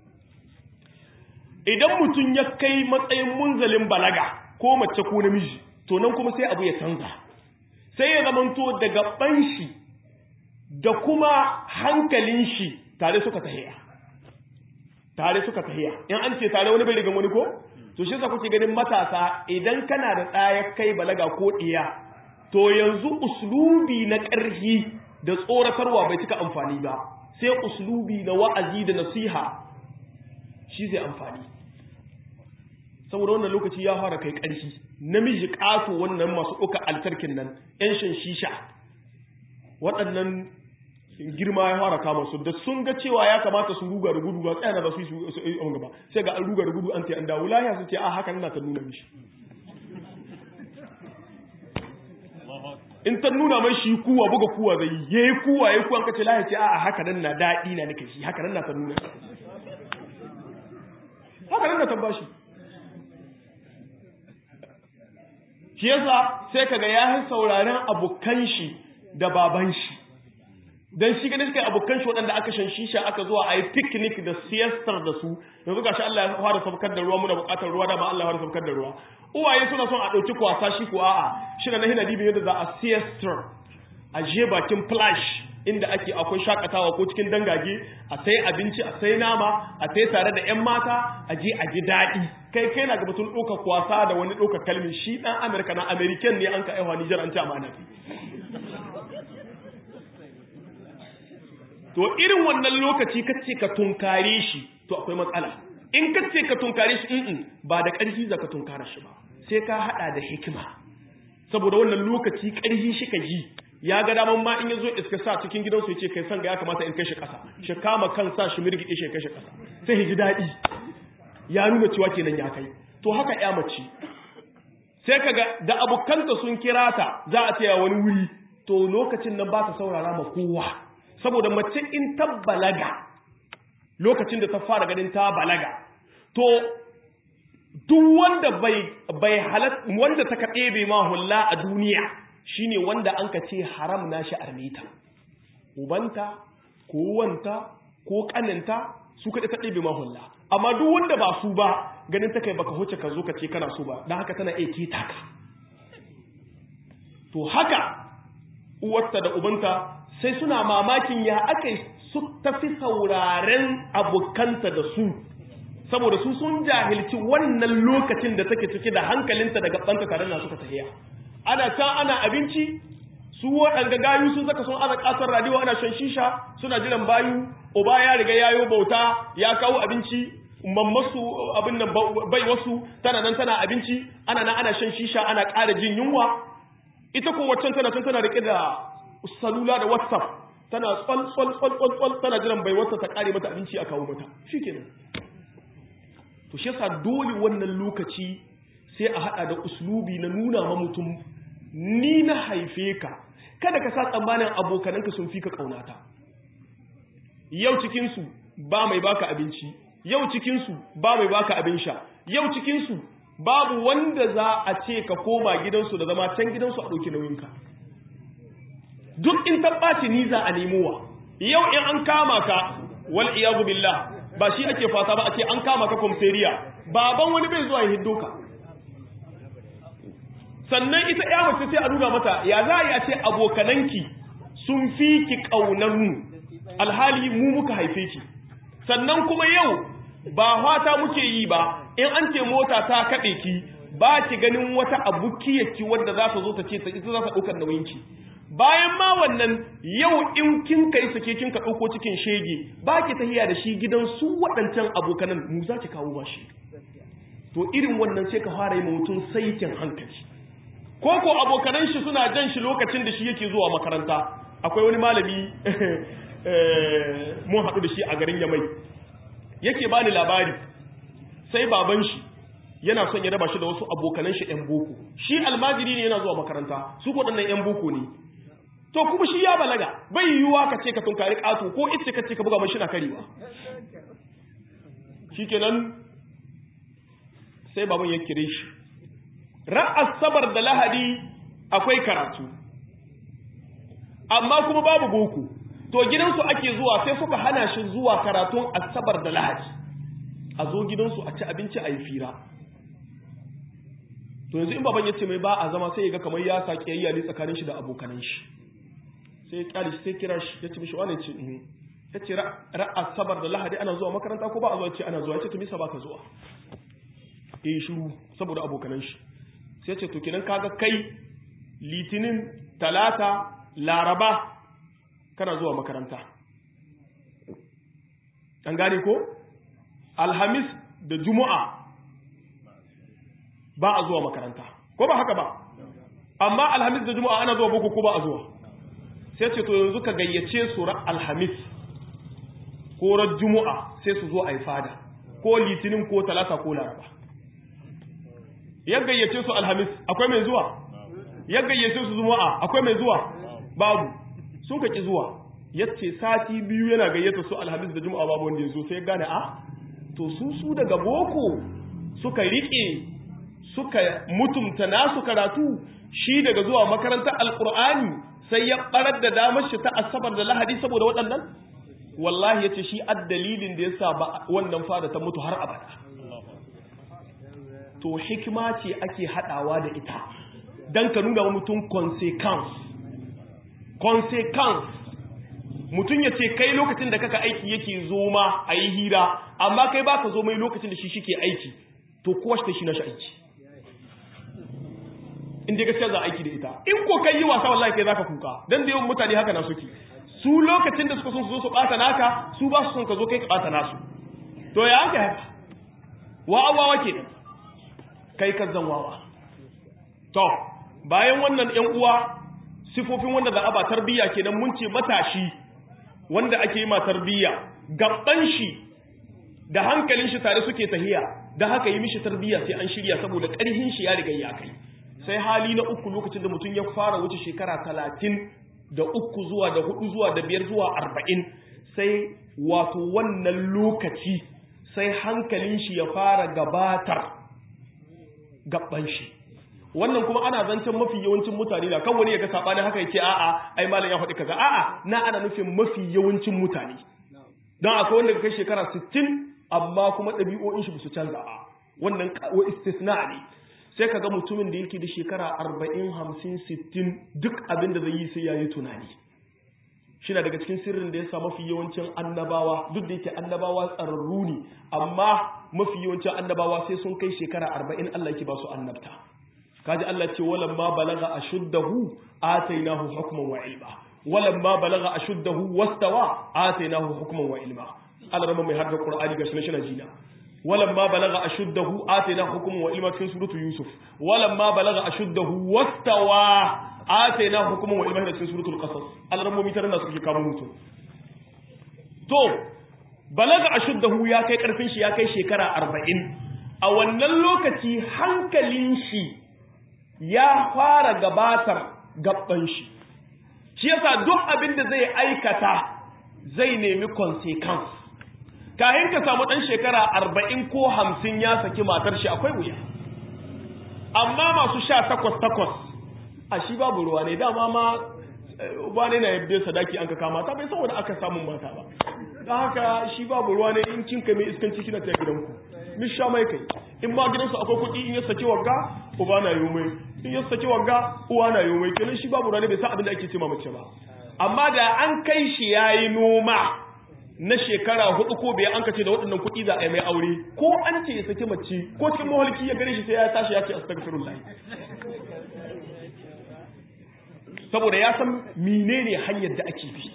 idan mutum ya kai matsayin munzalin balaga ko mace ko namiji to nan kuma sai abu ya canza sai ya zamanto da gaban shi da kuma hankalin shi tare suka tahiya tare suka tahiya in an ce tare wani bai rigan wani ko to shi yasa kuke ganin matasa idan kana da ɗaya kai balaga ko ɗiya to yanzu uslubi na ƙarfi da tsoratarwa bai cika amfani ba sai uslubi na wa'azi da nasiha shi zai amfani saboda wannan lokaci ya fara kai ƙarfi namiji ƙato wannan masu ɗauka altarkin nan ‘yan shan shisha waɗannan girma ya fara kama su da sun ga cewa ya kamata su ruga da gudu ba tsaya ba su yi on gaba sai ga an ruga da gudu an ce an dawo lahiya su ce a haka na ta nuna mishi in ta nuna mai shi kuwa buga kuwa zai yi yayi kuwa yayi kuwa kace lahiya ce a haka nan na daɗi na nake shi haka nan na ta nuna haka nan na ta bashi shi yasa sai kaga ya yi sauraren abokan shi da baban shi dan shi ganin kai abokan shi waɗanda aka shan shisha aka zuwa a yi picnic da siestar da su yanzu gashi Allah ya fara saukar da ruwa muna buƙatar ruwa da ma Allah ya fara saukar da ruwa uwaye suna son a ɗauki kwasa shi ko a'a shi na hina dibin yadda za a siestar a je bakin flash inda ake akwai shakatawa ko cikin dangage a sai abinci a sai nama a sai tare da yan mata a je a ji daɗi kai kai na ga batun ɗaukar kwasa da wani ɗaukar kalmi shi ɗan amurka na american ne an ka aiwa nijar an ci amana to irin wannan lokaci kace ka tunkare shi to akwai matsala in kace ka tunkare shi in ba da ƙarfi za ka tunkara shi ba sai ka hada da hikima saboda wannan lokaci ƙarfi shi ka ji ya ga daman ma in yazo iska sa cikin gidansu ya ce kai san ga ya kamata in kai shi ƙasa shi kama kansa shi mirgide shi kai shi ƙasa sai ji daɗi ya nuna cewa kenan ya kai to haka ya mace sai kaga da abokanta sun kira ta za a tsaya wani wuri to lokacin nan ba ta saurara ma kowa saboda mace in ta balaga lokacin da ta fara ganin ta balaga to duk wanda bai bai halat wanda ta kaɗe bai ma hulla a duniya shine wanda an ka ce haram na shi armita ubanta ko wanta ko kaninta su kaɗe ta ɗebe ma hulla amma duk wanda ba su ba ganin ta kai baka huce ka zo ka ce kana so ba don haka tana iya keta ka to haka uwarta da ubanta sai suna mamakin ya aka su tafi sauraren abokanta da su saboda su sun jahilci wannan lokacin da take cike da hankalinta da gabanta tare da suka tahiya ana can ana abinci su waɗanda gayu sun saka sun ana ƙasar radiyo ana shan shisha suna jiran bayu uba ya riga yayo bauta ya kawo abinci mammasu abin nan bai wasu tana nan tana abinci ana nan ana shan shisha ana ƙara jin yunwa ita ko waccan tana can tana rike da salula da whatsapp tana tsal tsal tsal tsal tsal tana jiran bai wata ta kare mata abinci a kawo mata shikenan to shi yasa dole wannan lokaci sai a hada da uslubi na nuna ma mutum ni na haife ka kada ka sa tsammanin abokananka sun fi ka kaunata yau cikin su ba mai baka abinci yau cikin su ba mai baka abin sha yau cikin su babu wanda za a ce ka koma gidansu da zama can gidansu a ɗauki nauyinka duk in tabbaci ni za a nemowa yau in an kama ka wal iyazu billah ba shi ake fata ba a ce an kama ka komisariya baban wani bai zuwa ya hiddo ka sannan ita ya mace sai a nuna mata ya za a yi a ce abokananki sun fi ki ƙaunar mu alhali mu muka haife ki sannan kuma yau ba fata muke yi ba in an ce mota ta kaɗe ki ba ki ganin wata abukiyarki wadda za ta zo ta ce ita za ta ɗaukar nauyinki bayan ma wannan yau in kin kai sake kin ka ɗauko cikin shege ba ki tahiya da shi gidan su waɗancan abokanan mu za ki kawo ba shi to irin wannan sai ka fara yi ma mutum saikin hankali ko ko abokanan shi suna jan shi lokacin da shi yake zuwa makaranta akwai wani malami mun haɗu da shi a garin yamai yake bani labari sai baban shi yana son ya raba shi da wasu abokanan shi ‘yan boko shi almajiri ne yana zuwa makaranta su waɗannan ‘yan boko ne to kuma shi ya balaga bai yiwuwa ka ce ka tunkari ƙato ko ita ka ce ka buga mashi na karewa shi kenan sai baban ya kire shi ra'as sabar da lahadi akwai karatu amma kuma babu boko to gidansu ake zuwa sai suka hana shi zuwa karatun asabar da lahadi a zo gidansu a ci abinci a yi fira to yanzu in baban ya ce mai ba a zama sai ya ga kamar ya sake yayya ne tsakanin shi da abokanan shi sai ya kyale shi sai kira shi ya ce mishi wani ce in ya ce ra'a sabar da lahadi ana zuwa makaranta ko ba a zuwa ce ana zuwa ya ce to misa ba ka zuwa eh shiru saboda abokanan shi sai ya ce to kenan kaga kai litinin talata laraba kana zuwa makaranta an gane ko alhamis da juma'a ba a zuwa makaranta ko ba haka ba amma alhamis da juma'a ana zuwa boko ko ba a zuwa sai ce to yanzu ka gayyace su ran alhamis ko ran juma'a sai su zo a yi fada ko litinin ko talata ko laraba ya gayyace su alhamis akwai mai zuwa ya gayyace su juma'a akwai mai zuwa babu sun ka ki zuwa yace sati biyu yana gayyata su alhamis da juma'a babu wanda ya zo sai gane a to su su daga boko suka rike suka mutumta nasu karatu shi daga zuwa makarantar alkur'ani sai ya barar da damar shi ta asabar da lahadi saboda waɗannan wallahi yace shi addalilin da yasa ba wannan fada ta mutu har abada to hikima ce ake hadawa da ita dan ka nuna wa mutum consequence consequence mutum ya ce kai lokacin da kaka aiki yake zo ma a yi hira amma kai baka zo mai lokacin da shi shi ke aiki to kowa shi shi na shi aiki in dai gaskiya za aiki da ita in ko kai yi wasa wallahi kai zaka kuka dan da yawan mutane haka na suke su lokacin da suka son su zo su bata naka su ba su son ka zo kai ka bata nasu to ya haka haka wa'awawa ke kai ka zan wawa to bayan wannan yan uwa sifofin wanda za a ba tarbiyya kenan mun ce matashi wanda ake yi ma tarbiyya gaban shi da hankalin shi tare suke tahiya da haka yi mishi tarbiyya sai an shirya saboda ƙarhin shi ya riga ya kai sai hali na uku lokacin da mutum ya fara wuce shekara talatin da uku zuwa da hudu zuwa da biyar zuwa arba'in sai wato wannan lokaci sai hankalin shi ya fara gabatar gaban shi wannan kuma ana zancen mafi yawancin mutane da kan wani ya ga sabanin haka ya ce a'a ai malam ya faɗi kaza a'a na ana nufin mafi yawancin mutane don akwai wanda kai shekara 60 amma kuma ɗabi'o'in shi su canza ba wannan wa istisna ne sai kaga mutumin da yake da shekara 40 50 60 duk abin da zai yi sai yayi tunani shi na daga cikin sirrin da ya sa mafi yawancin annabawa duk da yake annabawa tsararru ne amma mafi yawancin annabawa sai sun kai shekara 40 Allah yake ba su annabta kaji Allah ce walamma balaga ashuddahu atainahu hukman wa ilma walamma balaga ashuddahu wastawa atainahu hukman wa ilma Allah rama mai hadda Qur'ani ga sunan jina walamma balaga ashuddahu atainahu hukman wa ilma cikin suratu Yusuf walamma balaga ashuddahu wastawa atainahu hukman wa ilma cikin suratul Qasas Allah rama mai tarin da suke kawo mutum to balaga ashuddahu ya kai karfin shi ya kai shekara 40 a wannan lokaci hankalin shi ya fara gabatar gaban shi shi yasa duk abin da zai aikata zai nemi consequence kayan ka samu dan shekara arba'in ko hamsin ya saki matar shi akwai wuya amma masu sha takwas takwas a shi babu ruwa ne dama ma ba ne na yabbe sadaki an ka kama ta bai saboda aka samun mata ba don haka shi babu ruwa ne in kinka mai iskanci kina ta gidanku min sha mai kai in ma gidansu akwai kuɗi in ya saki wagga uba na yi mai in ya saki wagga uwa na yi mai kenan shi babu rane bai san abin da ake ce ma mace ba amma da an kai shi yayi noma na shekara hudu ko bai an kace da waɗannan kuɗi za a yi mai aure ko an ce ya saki mace ko cikin mahalki ya gare shi sai ya tashi ya ce astaghfirullah saboda ya san menene hanyar da ake bi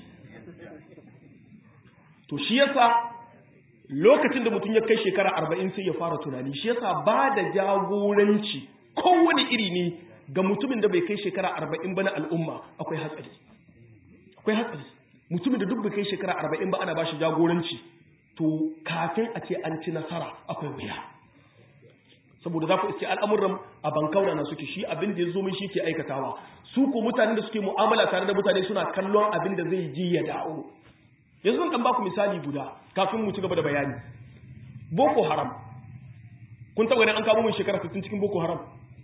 to shi yasa lokacin da mutum ya kai shekara arba'in sai ya fara tunani shi yasa ba da jagoranci kowane iri ne ga mutumin da bai kai shekara arba'in ba na al'umma akwai hatsari akwai hatsari mutumin da duk bai kai shekara arba'in ba ana ba shi jagoranci to kafin a ce an ci nasara akwai wuya saboda za ku iske al'amuran a bankaura na suke shi abin da ya zo min shi ke aikatawa su ko mutanen da suke mu'amala tare da mutane suna kallon abin da zai ji ya dawo yanzu zan dan baku misali guda kafin mu ci gaba da bayani boko haram kun taba ganin an kamo mun shekara 60 cikin boko haram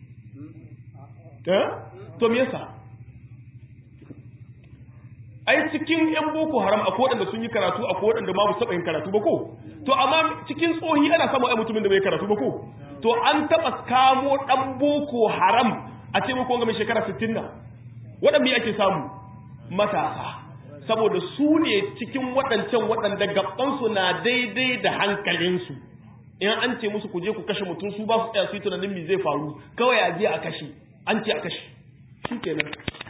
eh to me yasa ai cikin yan boko haram akwai wadanda sun yi karatu akwai wadanda ma ba su taba yin karatu ba ko to amma cikin tsohi ana samu ai mutumin da bai karatu ba ko to an taba kamo dan boko haram a ce muku ga mai shekara 60 na waɗanda ake samu matasa saboda su ne cikin waɗancan waɗanda gabansu na daidai da hankalinsu in an ce musu ku je ku kashe mutum su ba su tsaya su yi tunanin me zai faru kawai a je a kashe an ce a kashe shi kenan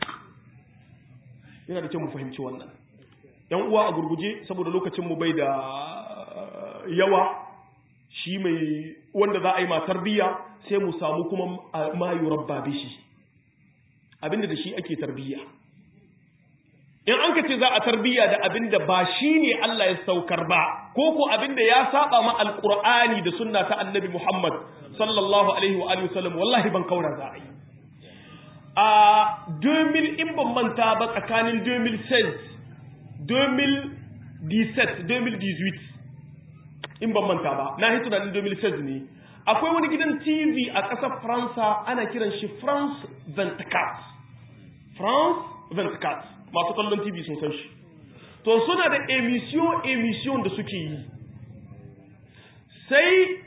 yana da kyau mu fahimci wannan yan uwa a gurguje saboda lokacin mu bai da yawa shi mai wanda za a yi ma tarbiyya sai mu samu kuma ma yurabba bishi abinda da shi ake tarbiyya in an ka ce za a tarbiyya da abinda ba shi ne Allah ya saukar ba ko ko abinda ya saba ma alqur'ani da sunna ta annabi Muhammad sallallahu alaihi wa alihi wasallam wallahi ban kaura za a yi a 2000 in ban manta ba tsakanin 2016 2017 2018 in ban manta ba na hitu da 2016 ne akwai wani gidan TV a ƙasar Faransa ana kiran shi France 24 France 24 masu kallon TV sun san shi to suna da emission emission da suke yi sai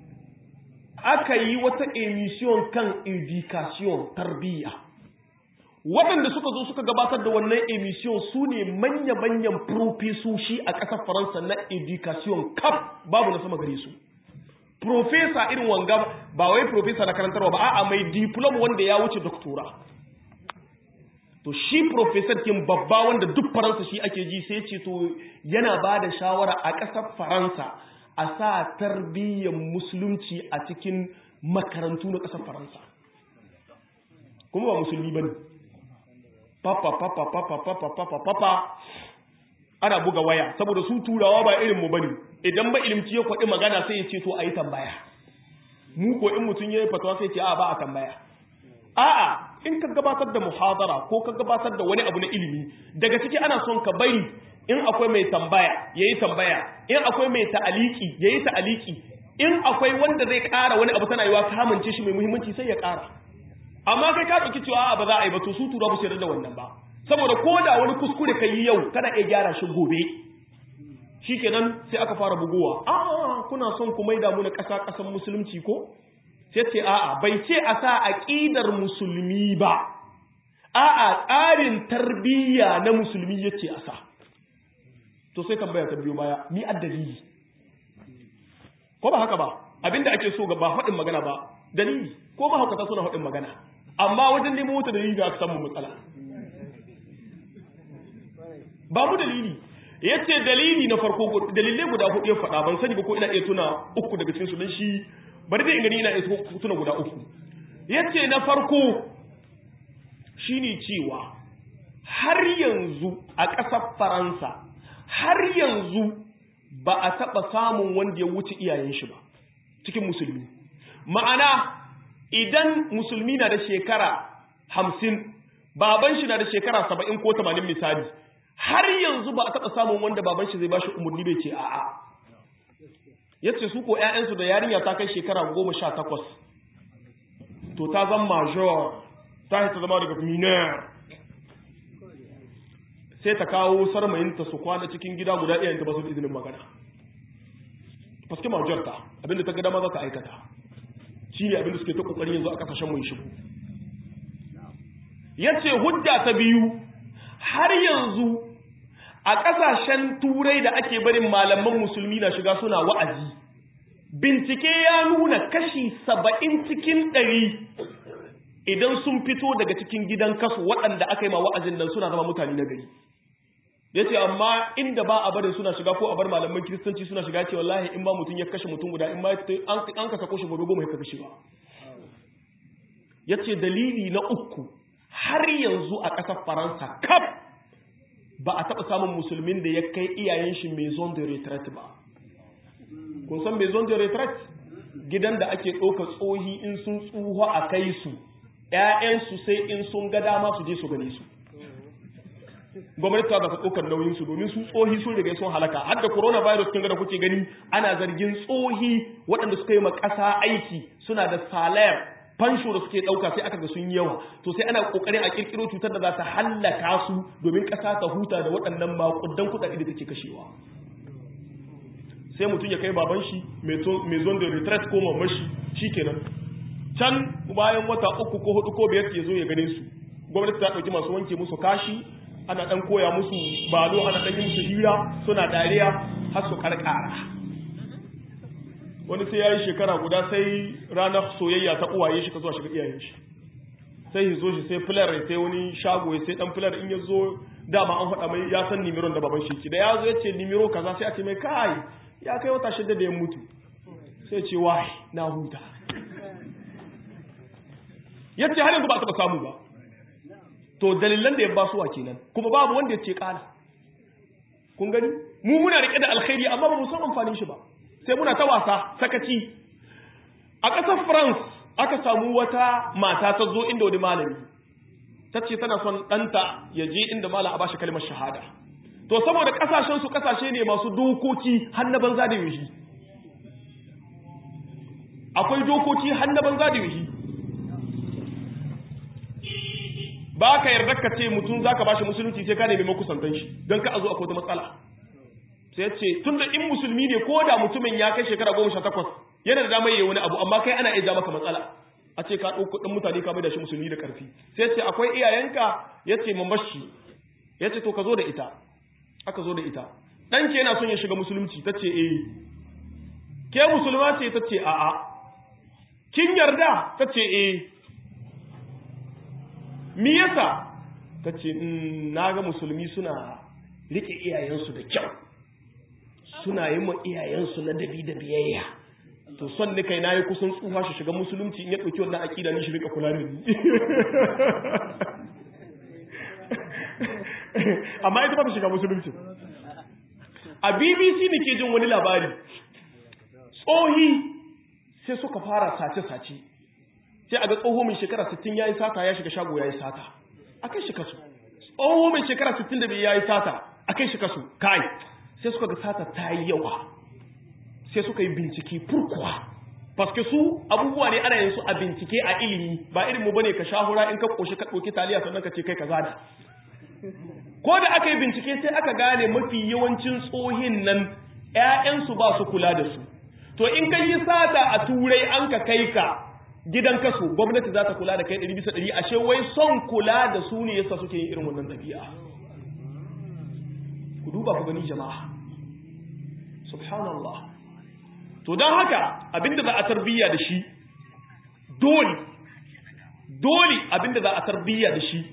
aka yi wata emission kan education tarbiyya waɗanda suka zo suka gabatar da wannan emission su ne manya-manyan profesoshi a ƙasar faransa na education cap babu na sama gare su profesa irin wanga ba wai profesa na karantarwa ba a'a mai diploma wanda ya wuce doktora to shi professor kin babba wanda duk faransa shi ake ji sai ce to yana ba da shawara a ƙasar faransa a sa tarbiyyar musulunci a cikin makarantu na ƙasar faransa kuma ba musulmi ba ne papa papa papa papa papa papa ana buga waya saboda su turawa ba irin mu bane idan ba ilimci ya kwaɗi magana sai ya ce to a yi tambaya mu ko in mutum ya yi fatawa sai ce a ba a tambaya a'a in ka gabatar da muhadara ko ka gabatar da wani abu na ilimi daga ciki ana son ka bari in akwai mai tambaya yayi tambaya in akwai mai ta'aliki yayi ta'aliki in akwai wanda zai ƙara wani abu tana yiwa ka amince shi mai muhimmanci sai ya ƙara amma kai ka ɗauki cewa ba za a yi ba to su tura ba su yarda da wannan ba saboda ko da wani kuskure ka yi yau kana iya gyara shi gobe shikenan sai aka fara bugowa a kuna son ku maida mu na ƙasa ƙasan musulunci ko sai ce a'a bai ce a sa aqidar musulmi ba a'a tsarin tarbiyya na musulmi yace a sa to sai tambaya ta biyo baya ni addalili ko ba haka ba abinda ake so ga ba faɗin magana ba dalili ko ba haka ta suna faɗin magana amma wajen nemo wata dalili da aka samu matsala ba mu dalili yace dalili na farko dalilai guda hudu ya faɗa ban sani ba ko ina iya tuna uku daga cikin su dan shi bari dai in gani ina iya tuna guda uku yace na farko shine cewa har yanzu a ƙasar Faransa har yanzu ba a taɓa samun wanda ya wuce iyayen shi ba cikin musulmi ma'ana idan musulmi na da shekara hamsin baban shi na da shekara saba'in ko tamanin misali har yanzu ba a taɓa samun wanda baban shi zai ba shi umarni bai ce a'a ya ce su ko ‘ya'yansu da yarinya ta kai shekara goma sha takwas to ta zama major ta ta zama daga minor sai ta kawo sarmayinta su kwana cikin gida guda ɗayan ta ba su izinin magana paske major ta abinda ta gada ma za ta aikata shi ne abinda suke ta ƙoƙarin yanzu a ƙasashen mai shigo ya ce hujja ta biyu har yanzu a ƙasashen turai da ake barin malaman musulmi na shiga suna wa'azi bincike ya nuna kashi saba'in cikin ɗari idan sun fito daga cikin gidan kasu waɗanda aka yi ma wa'azin nan suna zama mutane na gari ya ce amma inda ba a barin suna shiga ko a bar malaman kiristanci suna shiga ce wallahi in ba mutum ya kashe mutum guda in ma an ka sako shi gobe goma ya kashe ba ya ce dalili na uku har yanzu a ƙasar faransa kaf ba a taɓa samun musulmin da ya kai iyayen shi maison de retraite ba kun san maison de retraite gidan da ake ɗauka tsohi in sun tsuho a kai su ‘ya'yansu sai in sun ga dama su je su gane su gwamnati ta zaka ɗaukar nauyin su domin su tsohi sun riga sun halaka har da coronavirus kin ga da kuke gani ana zargin tsohi waɗanda suka yi ma ƙasa aiki suna da salayar fansho da suke ɗauka sai aka ga sun yawa to sai ana ƙoƙarin a ƙirƙiro cutar da za ta hallaka su domin ƙasa ta huta da waɗannan maƙudan kuɗaɗe da take kashewa sai mutum ya kai baban shi mai zon da retreat ko mamman shi shikenan can bayan wata uku ko hudu ko biyar ya zo ya gane su gwamnati ta ɗauki masu wanke musu kashi ana ɗan koya musu balo ana ɗan yi musu hira suna dariya har su karkara wani sai ya yi shekara guda sai ranar soyayya ta uwaye shi ka zuwa shiga iyayen shi sai ya zo shi sai filar sai wani shago sai dan filar in ya zo dama an faɗa mai ya san nimiron da baban shi da ya zo ya ce nimiro kaza sai a ce mai kai ya kai wata shida da ya mutu sai ce wai na huta ya ce har yanzu ba a taɓa samu ba to dalilan da ya ba suwa kenan kuma babu wanda ya ce kala kun gani mu muna rike da alkhairi amma ba mu san amfanin shi ba sai muna ta wasa sakaci a ƙasar France aka samu wata mata ta zo inda wani malami ta ce tana son ɗanta ya je inda malam a bashi kalmar shahada to saboda ƙasashen su ƙasashe ne masu dokoki har na banza da yushi akwai dokoki har na banza da yushi ba ka yarda ka ce mutum za ka bashi musulunci sai ka nemi makusantan shi don ka a zo akwai wata matsala sai ce tun da in musulmi ne ko da mutumin ya kai shekara goma sha takwas yana da damar yi wani abu amma kai ana iya ja maka matsala a ce ka ɗauko ɗan mutane ka mai da shi musulmi da ƙarfi sai ce akwai iyayenka ya ce mamashi ya ce to ka zo da ita aka zo da ita ɗanke yana son ya shiga musulunci ta ce eh ke musulma ce ta ce a'a kin yarda ta ce eh mi yasa ta ce na ga musulmi suna rike iyayensu da kyau suna yi ma iyayensu na dabi da biyayya to son ni kai na yi kusan tsufa shi shiga musulunci in ya ɗauki wannan aƙida ni shi rika kula da ni amma ita ba ta shiga musulunci a bbc ne ke jin wani labari tsohi sai suka fara sace-sace sai a ga tsoho mai shekara 60 ya yi sata ya shiga shago ya yi sata a kai shi kasu tsoho mai shekara 65 ya yi sata a kai shi kasu kai sai suka ga sata ta yi yawa sai suka yi bincike furkuwa paske su abubuwa ne ana yin su a bincike a ilimi ba irin mu bane ka shahura in ka koshi ka ɗauki taliya sannan ka ce kai ka zada ko da aka yi bincike sai aka gane mafi yawancin tsohin nan ‘ya'yansu ba su kula da su to in ka yi sata a turai an ka kai ka gidan kaso gwamnati za ta kula da kai ɗari bisa ɗari ashe wai son kula da su ne yasa suke yin irin wannan ɗabi'a ku duba ku gani jama'a subhanallah to don haka abinda za a tarbiyya da shi dole dole abinda za a tarbiyya da shi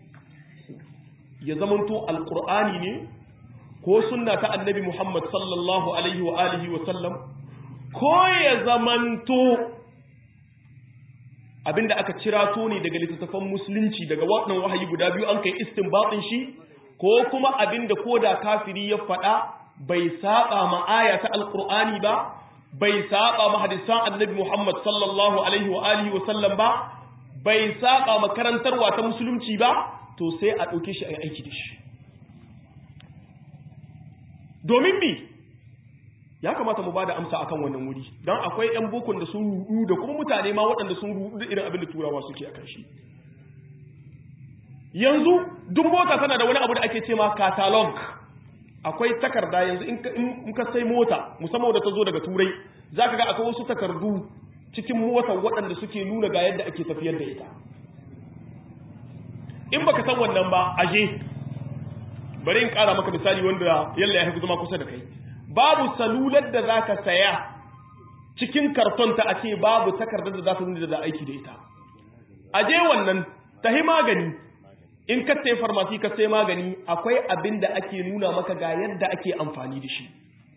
ya zamanto alkur'ani ne ko sunna ta annabi muhammad sallallahu alaihi wa alihi wa sallam ko ya zamanto abinda aka cirato ne daga littattafan musulunci daga waɗannan wahayi guda biyu an kai istinbatin shi ko kuma abinda koda kafiri ya faɗa bai saba ma aya ta alkur'ani ba bai saba ma hadisan annabi muhammad sallallahu alaihi wa alihi wa sallam ba bai saba ma karantarwa ta musulunci ba to sai a ɗauke shi a yi aiki da shi domin mi ya kamata mu ba da amsa akan wannan wuri don akwai 'yan bukun da sun rudu da kuma mutane ma waɗanda sun rudu da irin abin da turawa suke akan shi yanzu duk mota tana da wani abu da ake ce ma catalog akwai takarda yanzu in ka sai mota musamman da ta zo daga turai za ka ga akwai wasu takardu cikin motar waɗanda suke nuna ga yadda ake tafiyar da ita in baka san wannan ba aje bari in kara maka misali wanda yalla ya haifi zama kusa da kai babu salular da zaka saya cikin karton ta a ce babu takardar da za ta nuna da aiki da ita aje wannan tahi magani in ka sai farmasi ka sai magani akwai abin da ake nuna maka ga yadda ake amfani da shi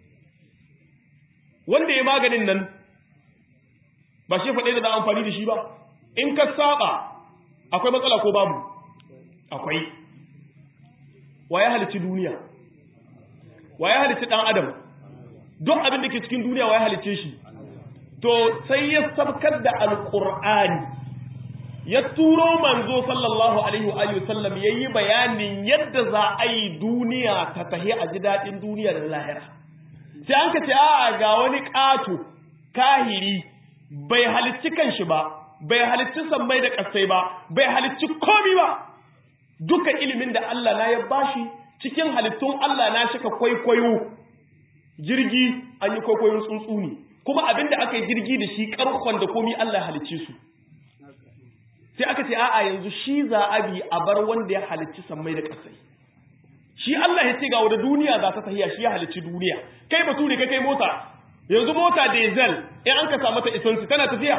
wanda ya maganin nan ba shi faɗe da za amfani da shi ba in ka saba akwai matsala ko babu akwai wa ya halici duniya wa ya halici ɗan adam duk abin da ke cikin duniya wa ya halice shi to sai ya sabkar da alƙur'ani ya turo manzo sallallahu alaihi wa alihi sallam yayi bayanin yadda za a yi duniya ta tahi a ji daɗin duniya da lahira sai an ka ce a ga wani ƙato kahiri bai halicci kanshi ba bai halicci sammai da ƙasai ba bai halicci komi ba duka ilimin da Allah na ya bashi cikin halittun Allah na shika kwaikwayo jirgi an yi kwaikwayon tsuntsu ne kuma abin da aka yi jirgi da shi karkon da komi Allah ya halicce su sai aka ce a'a yanzu shi za a bi a bar wanda ya halicci sammai da ƙasai shi Allah ya ce ga wanda duniya za ta tahiya shi ya halicci duniya kai bature kai kai mota yanzu mota diesel in an ka sa mata isansi tana tafiya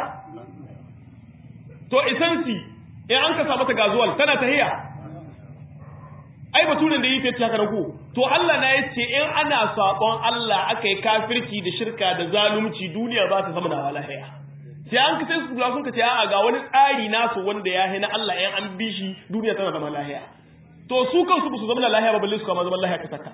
to isansi in an ka sa mata gazuwal tana tahiya ai baturen da yi fiye haka ko to Allah na yace in ana sabon Allah aka yi kafirci da shirka da zalunci duniya ba ta zama da walahiya sai an kace su sun kace a'a ga wani tsari nasu wanda ya hina Allah in an bi shi duniya tana zama lahiya to su kansu ba su zama lahiya ba balle su kama zama lahiya ka saka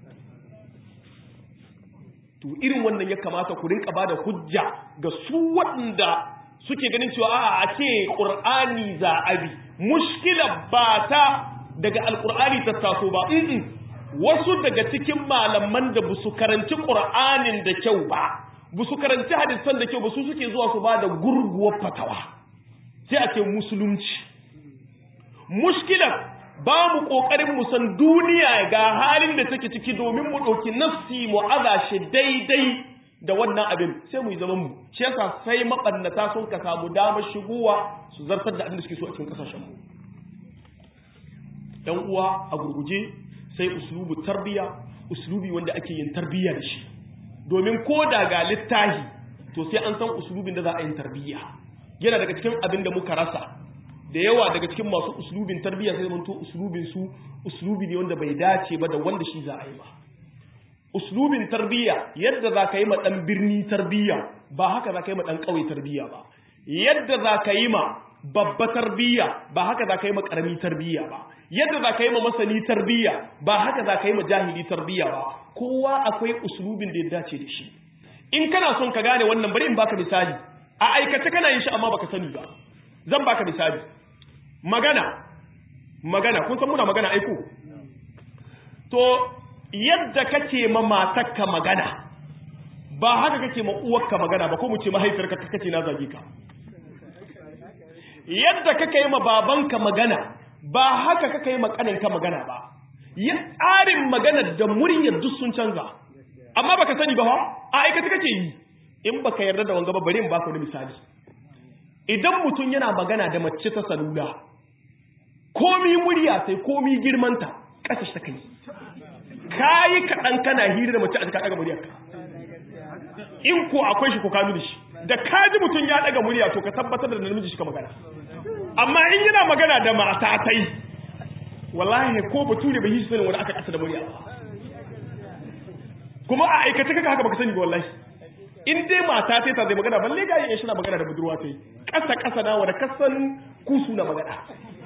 to irin wannan ya kamata ku rinka bada hujja ga su waɗanda suke ganin cewa a'a a ce Qur'ani za abi mushkila ba ta daga alkur'ani ta taso ba wasu daga cikin malaman da busu karanci qur'anin da kyau ba busu karanci hadisan da kyau ba su suke zuwa su ba da gurguwar fatawa sai a ce musulunci mushkilar ba mu kokarin mu san duniya ga halin da take ciki domin mu dauki nafsi mu aza shi daidai da wannan abin sai mu yi zaman mu shi yasa sai mabannata sun ka samu damar shigowa su zartar da abin da suke so a cikin kasashen mu dan uwa a gurguje sai uslubu tarbiya uslubi wanda ake yin tarbiya da shi domin ko da ga littahi to sai an san uslubin da za a yin tarbiya yana daga cikin abin da muka rasa da yawa daga cikin masu uslubin tarbiya sai zamanto uslubin su uslubi ne wanda bai dace ba da wanda shi za a yi ba uslubin tarbiya yadda za ka yi ma ɗan birni tarbiya ba haka za ka yi ma ɗan ƙauye tarbiya ba yadda za ka yi ma babba tarbiya ba haka za ka yi ma ƙarami tarbiya ba yadda za ka yi ma masani tarbiya ba haka za ka yi ma jahili tarbiya ba kowa akwai uslubin da ya dace da shi in kana son ka gane wannan bari in baka misali a aikace kana yin shi amma baka sani ba zan baka misali magana magana kun san muna magana aiko to yadda kake ma matarka magana ba haka kake ma uwarka magana ba ko mu ce mahaifiyarka kake na zage ka yadda kake yi ma babanka magana ba haka kake yi ma kaninka magana ba ya tsarin magana da muryar duk sun canza amma baka sani ba ha a aikata kake yi in baka yarda da wanga ba bari in baka wani misali idan mutum yana magana da mace ta salula komi murya sai komi girmanta ƙasa ta kai kayi kaɗan kana hira da mace a cikin ɗaga muryarka in ko akwai shi ko ka da shi da ka ji mutum ya ɗaga murya to ka tabbatar da namiji shi ka magana amma in yana magana da mata tai wallahi ko bature bai yi shi sanin wani aka ƙasa da murya kuma a aikace kaka haka baka sani ba wallahi in dai mata tai ta zai magana balle ga yin shi na magana da budurwa tai ƙasa ƙasa na wanda kasan kusu na magana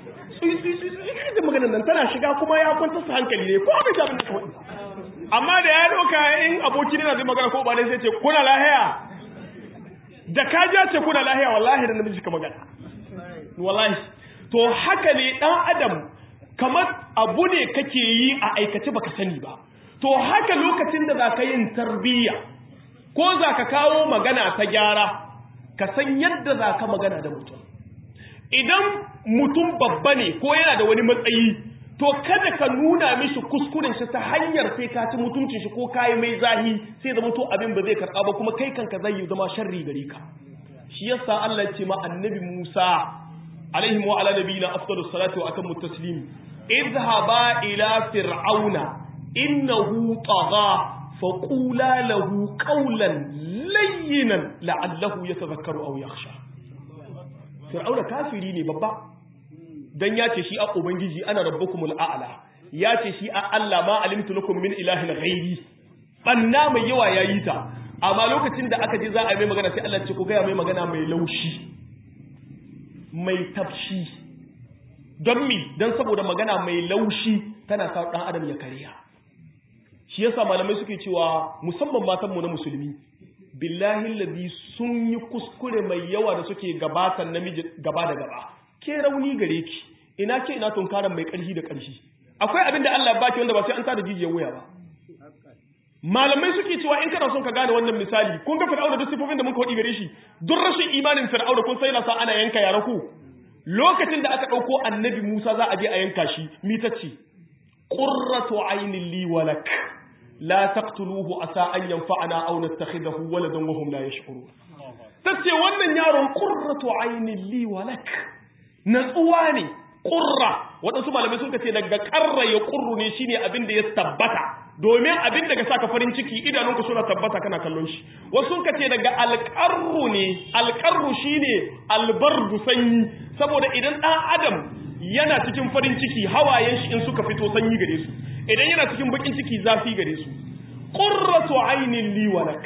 da maganar nan tana shiga kuma ya kwanta su hankali ne ko abin abin da kawai amma da ya doka in aboki ne na zai magana ko ba dai sai ce kuna lahiya da ka ja ce kuna lahiya wallahi da namiji ka magana wallahi to haka ne dan adam kamar abu ne kake yi a aikace baka sani ba to haka lokacin da zaka yin tarbiyya ko zaka kawo magana ta gyara ka san yadda zaka magana da mutum idan mutum babba ne ko yana da wani matsayi to kada ka nuna mishi kuskuren shi ta hanyar sai ka ci mutuncin shi ko kayi mai zahi sai zama to abin ba zai karɓa ba kuma kai kanka zai yi zama sharri gare ka shi yasa Allah ya ce ma annabi Musa alaihi wa ala nabiyina afdalus salatu wa atammu taslim idhhaba ila fir'auna innahu tagha faqula lahu qawlan layyinan la'allahu yatadhakkaru aw yakhsha fir'auna kafiri ne babba dan ya ce shi a ubangiji ana rabbukumul a'la ya ce shi a Allah ma alimtu lakum min ilahin ghairi banna mai yawa yayi ta amma lokacin da aka je za a mai magana sai Allah ce ku ga mai magana mai laushi mai tafshi don mi dan saboda magana mai laushi tana sa dan adam ya kariya shi yasa malamai suke cewa musamman matan mu na musulmi billahi ladhi sun yi kuskure mai yawa da suke gabatan namiji gaba da gaba ke rauni gare ki ina ke ina tunkaran mai ƙarfi da ƙarfi akwai abin da Allah baki wanda ba sai an tada jijiyar wuya ba malamai suke cewa in kana son ka gane wannan misali kun ga fir'auna duk sifofin da muka wadi gare shi duk rashin imanin fir'auna kun sai na sa ana yanka yara ku lokacin da aka dauko annabi Musa za a je a yanka shi mitacce qurratu aynin li walak la taqtuluhu asa an yanfa'ana aw nattakhidahu waladan wa hum la yash'urun tace wannan yaron qurratu aynin li walak natsuwa ne ƙurra waɗansu malamai sun ce daga ƙarra ya ƙurru ne shine abin da ya tabbata domin abin daga saka farin ciki idanunka suna tabbata kana kallon shi wasu sun ce daga alƙarru ne alƙarru shine albardu sanyi saboda idan ɗan adam yana cikin farin ciki hawayen shi in suka fito sanyi gare su idan yana cikin bakin ciki zafi gare su qurratu aynin li walak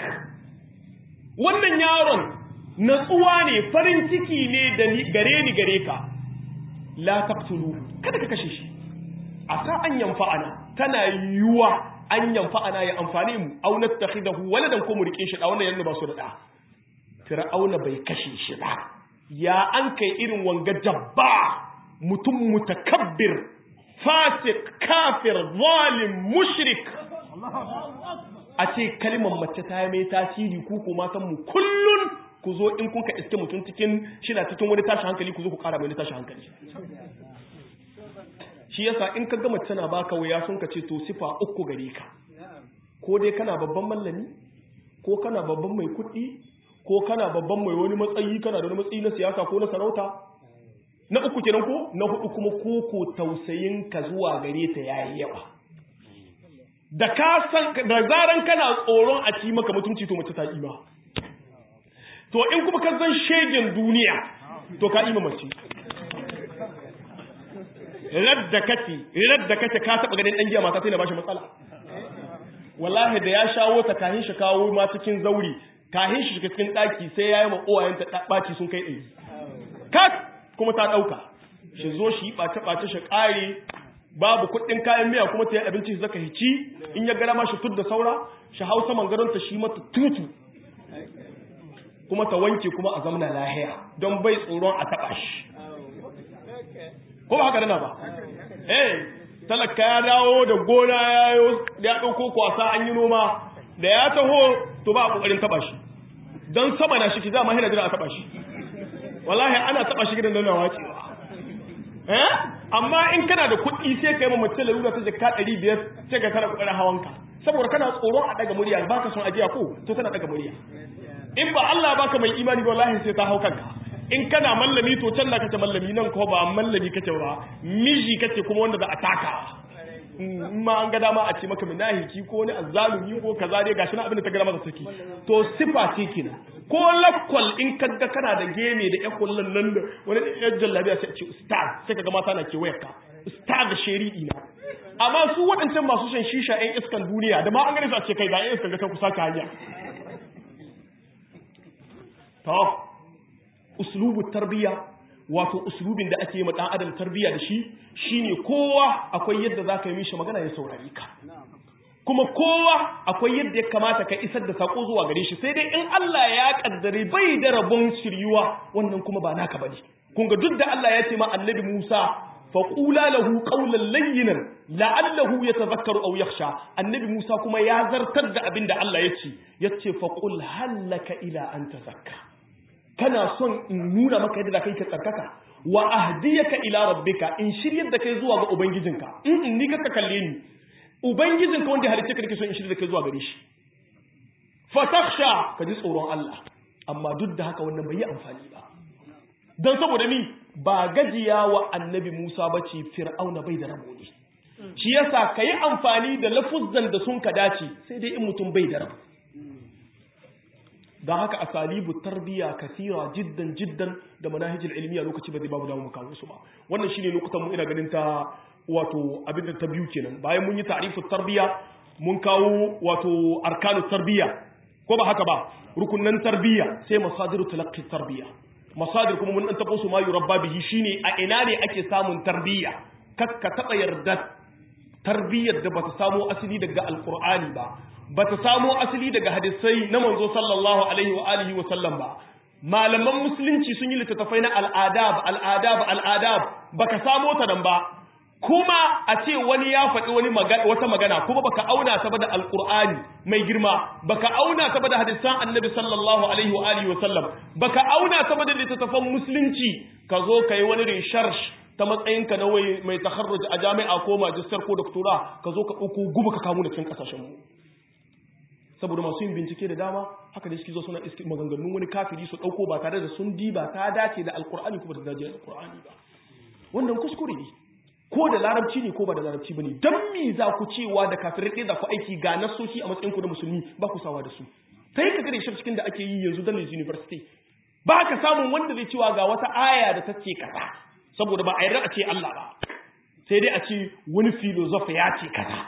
wannan yaron natsuwa ne farin ciki ne da gare ni gare ka la taqtulu kada ka kashe shi asa an yanfa'ana tana yuwa an yanfa'ana ya amfane mu aw nattakhidahu waladan ko mu rike shi da wannan yanzu ba su da da fir'auna bai kashe shi ba ya an kai irin wanga jabba mutum mutakabbir fasik kafir zalim mushrik a ce kalmar mace ta yi mai tasiri ku ko matan mu kullun ku zo in kun ka iske mutum cikin shina cikin wani tashi hankali ku zo ku kara mai wani tashi hankali shi yasa in ka gama tana baka waya sun ka ce to sifa uku gare ka ko dai kana babban mallami ko kana babban mai kuɗi ko kana babban mai wani matsayi kana da wani matsayi na siyasa ko na sarauta na uku kenan ko na hudu kuma koko tausayin ka zuwa gare ta yayi yawa da ka san da zaran kana tsoron a ci maka mutunci to mace ta ima to in kuma ka san shegen duniya to ka ima mace radda kace radda kace ka taba ganin dan giya mata sai na bashi matsala wallahi da ya shawo ta kahin shi kawo ma cikin zauri kahin shi cikin daki sai yayi ma uwayen ta baci sun kai ɗari kat kuma ta dauka shi zo shi bace bace shi kare babu kuɗin kayan miya kuma ta yi abinci zaka hici in ya gara ma shi tudda saura shi hausa mangaron ta shi mata tutu kuma ta wanke kuma a zamna lahiya don bai tsoron a taba shi ko ba haka dana ba eh talaka ya dawo da gona ya ɗauko kwasa an yi noma da ya taho to ba a ƙoƙarin taɓa shi don sama na shi ki za ma hina jira a taɓa shi wallahi ana taɓa shi gidan nuna wacewa eh amma in kana da kuɗi sai ka yi ma mace lalura ta jaka ɗari biyar sai ka kana ƙoƙarin hawanka saboda kana tsoron a ɗaga murya ba ka son ajiya ko to tana ɗaga murya in ba Allah baka mai imani ba wallahi sai ta hau kanka in kana mallami to can da kace mallami nan ko ba mallami kace ba miji kace kuma wanda za a taka in ma an ga dama a ce maka minahiki ko wani azzalumi ko kaza dai gashi na abin da ta gara masa take to sifa ce kina ko lakwal in kaga kana da geme da yan kullun nan da wani yan jallabiya sai a ce ustaz sai kaga mata na ke wayarka ustaz da shari'i na amma su waɗancan masu shan shisha yan iskan duniya da ma an gane su a ce kai ga yan iskan ga ta kusa ka hanya to uslubu tarbiya wato uslubin da ake yi ma dan adam tarbiya da shi shine kowa akwai yadda zaka yi mishi magana ya saurare ka kuma kowa akwai yadda ya kamata ka isar da sako zuwa gare shi sai dai in Allah ya kaddare bai da rabon shiryuwa wannan kuma ba naka bane kun ga duk da Allah ya ce ma annabi Musa faqula lahu qawlan layyinan la'allahu yatadhakkaru aw yakhsha annabi Musa kuma ya zartar da abin da Allah ya ce yace faqul hallaka ila an tazakka kana son in nuna maka yadda kai ka tsarkaka wa ahdiyaka ila rabbika in shiryar da kai zuwa ga ubangijinka in in ni ka kalle ni ubangijinka wanda halice ka nake son in shiryar da kai zuwa gare shi fatakhsha ka ji tsoron Allah amma duk da haka wannan bai yi amfani ba dan saboda ni ba gajiya wa annabi Musa bace fir'auna bai da rabo ne shi yasa kayi amfani da lafuzzan da sun ka dace sai dai in mutum bai da rabo don haka asalibu tarbiya kasira jiddan jiddan da manahijin ilmiya lokaci ba zai babu damu kawo su ba wannan shine lokutan mu ina ganin ta wato abin da ta biyu kenan bayan mun yi ta'rifu tarbiya mun kawo wato arkanu tarbiya ko ba haka ba rukunnan tarbiya sai masadiru talaqqi tarbiya masadir kuma mun dan tabo su ma yurabba bihi shine a ina ne ake samun tarbiya kakka taba yarda tarbiyar da bata samo asali daga alqur'ani ba bata samo asali daga hadisai na manzo sallallahu alaihi wa alihi wa sallam ba malaman musulunci sun yi littattafai na al'adab al'adab al'adab baka samo ta nan ba kuma a ce wani ya faɗi wani wata magana kuma baka auna ta ba da alqur'ani mai girma baka auna ta ba da hadisan annabi sallallahu alaihi wa alihi wa sallam baka auna ta ba da littattafan musulunci ka zo kai wani research ta matsayinka na wai mai takharruj a jami'a ko majistar ko doktora ka zo ka ɗauko guba ka kamu da cikin ƙasashen mu saboda masu yin bincike da dama haka da suke zo suna iski maganganun wani kafiri su ɗauko ba tare da sun diba ta dace da alkur'ani ko ba ta dace da alkur'ani ba wannan kuskure ne ko da larabci ne ko ba da larabci bane dan me za ku cewa da kafirai ɗaya da ku aiki ga nasoshi a matsayin ku na musulmi ba ku sawa da su sai ka gare shi cikin da ake yi yanzu dan university ba ka samun wanda zai cewa ga wata aya da ta ce kaza saboda ba a yarda a ce Allah ba sai dai a ce wani filosofa ya ce kaza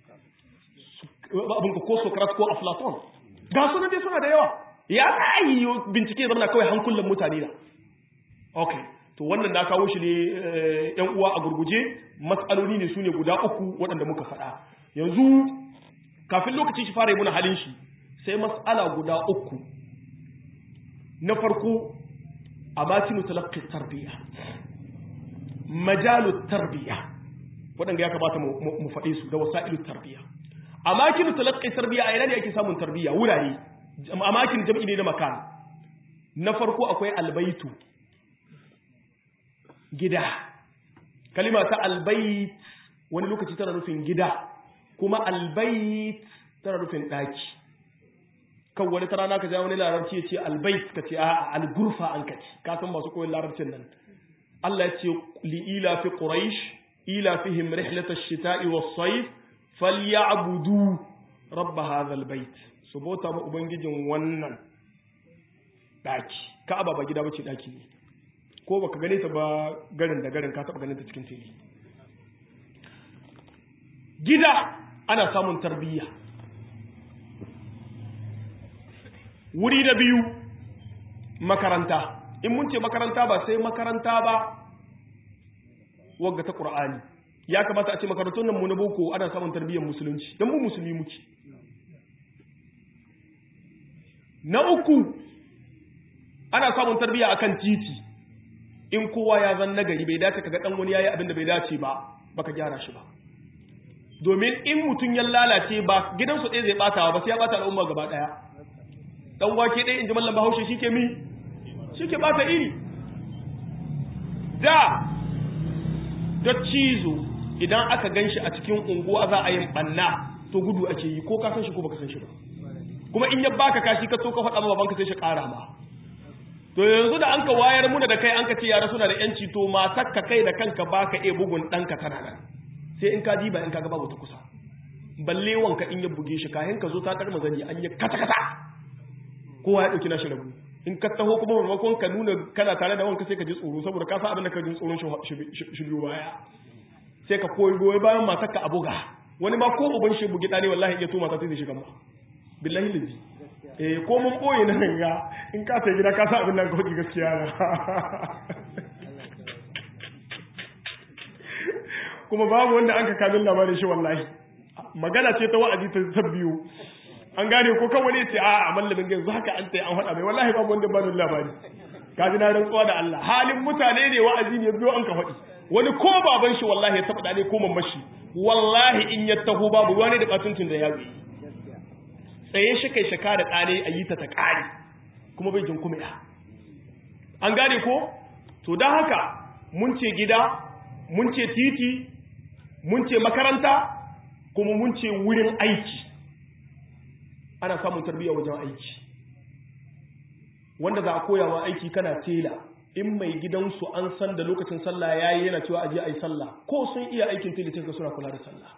abin ko Socrates ko Aflaton ga suna dai suna da yawa ya yi bincike zama kawai hankulan mutane da okay to wannan na kawo shi ne yan uwa a gurguje matsaloli ne su ne guda uku waɗanda muka faɗa yanzu kafin lokaci shi fara yi muna halin shi sai matsala guda uku na farko a makinu talaqqi tarbiyya majalu tarbiyya waɗanda ya kamata mu faɗe su da wasa'ilu tarbiyya a makinu talaqqi tarbiyya a ina ne ake samun tarbiyya wurare a makin jam'i ne na makan na farko akwai albaitu gida kalima ta albait wani lokaci tana nufin gida kuma albait tana nufin ɗaki kan wani ta rana ka ja wani larabci ya ce albait ka ce a'a algurfa an ka ce ka san masu koyon larabcin nan Allah ya ce li ila fi quraish ila fihim rihlatash shita'i was-sayf falyabudu rabb hadha albayt su bauta ma ubangijin wannan daki ka'aba ba gida bace daki ne ko baka gane ta ba garin da garin ka taba ganin ta cikin tele gida ana samun tarbiyya wuri na biyu makaranta in mun ce makaranta ba sai makaranta ba wagga ta qur'ani ya kamata a ce makarantun nan mu na boko ana samun tarbiyyar musulunci dan mu musulmi muke na uku ana samun tarbiyya akan titi in kowa ya zan nagari bai dace kaga dan wani yayi abin da bai dace ba baka gyara shi ba domin in mutun ya lalace ba gidansu ɗaya zai batawa ba sai ya bata al'umma gaba daya dan wake ɗaya inji mallam Bahaushe shike mi shike bata iri da da cizo idan aka ganshi a cikin unguwa za a yi banna to gudu ake yi ko ka san shi ko baka san shi ba kuma in ya baka kashi ka so ka faɗa ma babanka sai shi ƙara ma to yanzu da an ka wayar muna da kai an ka ce yara suna da yanci to matar ka kai da kanka baka iya bugun ɗanka tana nan sai in ka diba in ka ga babu ta kusa balle wanka in ya buge shi kayan ka zo ta ɗar mazani an yi kata kata kowa ya ɗauki nashi rabu in ka taho kuma maimakon ka nuna kana tare da wanka sai ka ji tsoro saboda ka san abin da ka ji tsoron shi biyu baya sai ka koyi goyi bayan matar ka a buga wani ma ko uban shi bugi ɗane wallahi iya to mata sai shi gama billahi lillahi eh ko mun boye na ga in ka sai gida ka sa abin nan ka hudu gaskiya na kuma babu wanda an ka kamin labarin shi wallahi magana ce ta wa'azi ta biyu an gane ko kan wani ce a a mallamin yanzu haka an tayi an faɗa mai wallahi babu wanda ba da labari ka ji na rantsuwa da Allah halin mutane ne wa'azi ne biyo an ka faɗi wani ko baban shi wallahi ya taɓa ne ko mamashi wallahi in ya taho babu wani da batuncin da ya yi tsaye shi kai shaka da ƙare a yi ta ta ƙare kuma bai jin kuma ya an gane ko to don haka mun ce gida mun ce titi mun ce makaranta kuma mun ce wurin aiki ana samun tarbiyya wajen aiki wanda za a koyawa aiki kana tela in mai gidansu an san da lokacin sallah yayi yana cewa aje ayi sallah ko sun iya aikin tela tinka suna kula da sallah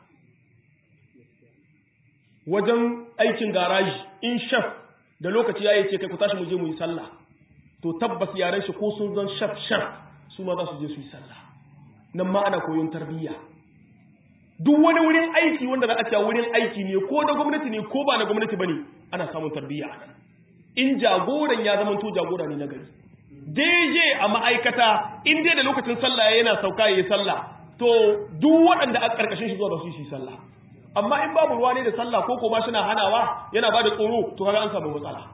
wajen aikin garaji in shaf da lokaci yayi ce kai ku tashi mu je mu yi sallah to tabbas yaran shi ko sun zan shaf shaf su ma za su je su yi sallah nan ma ana koyon tarbiyya duk wani wurin aiki wanda za a cewa wurin aiki ne ko na gwamnati ne ko ba na gwamnati bane ana samun tarbiyya in jagoran ya zama to jagora ne na gari daidai a ma'aikata in dai da lokacin sallah yana sauka yayi sallah to duk waɗanda a ƙarƙashin shi zuwa ba su yi sallah amma in babu ruwa ne da sallah ko kuma shi na hanawa yana ba da tsoro to kaga an samu matsala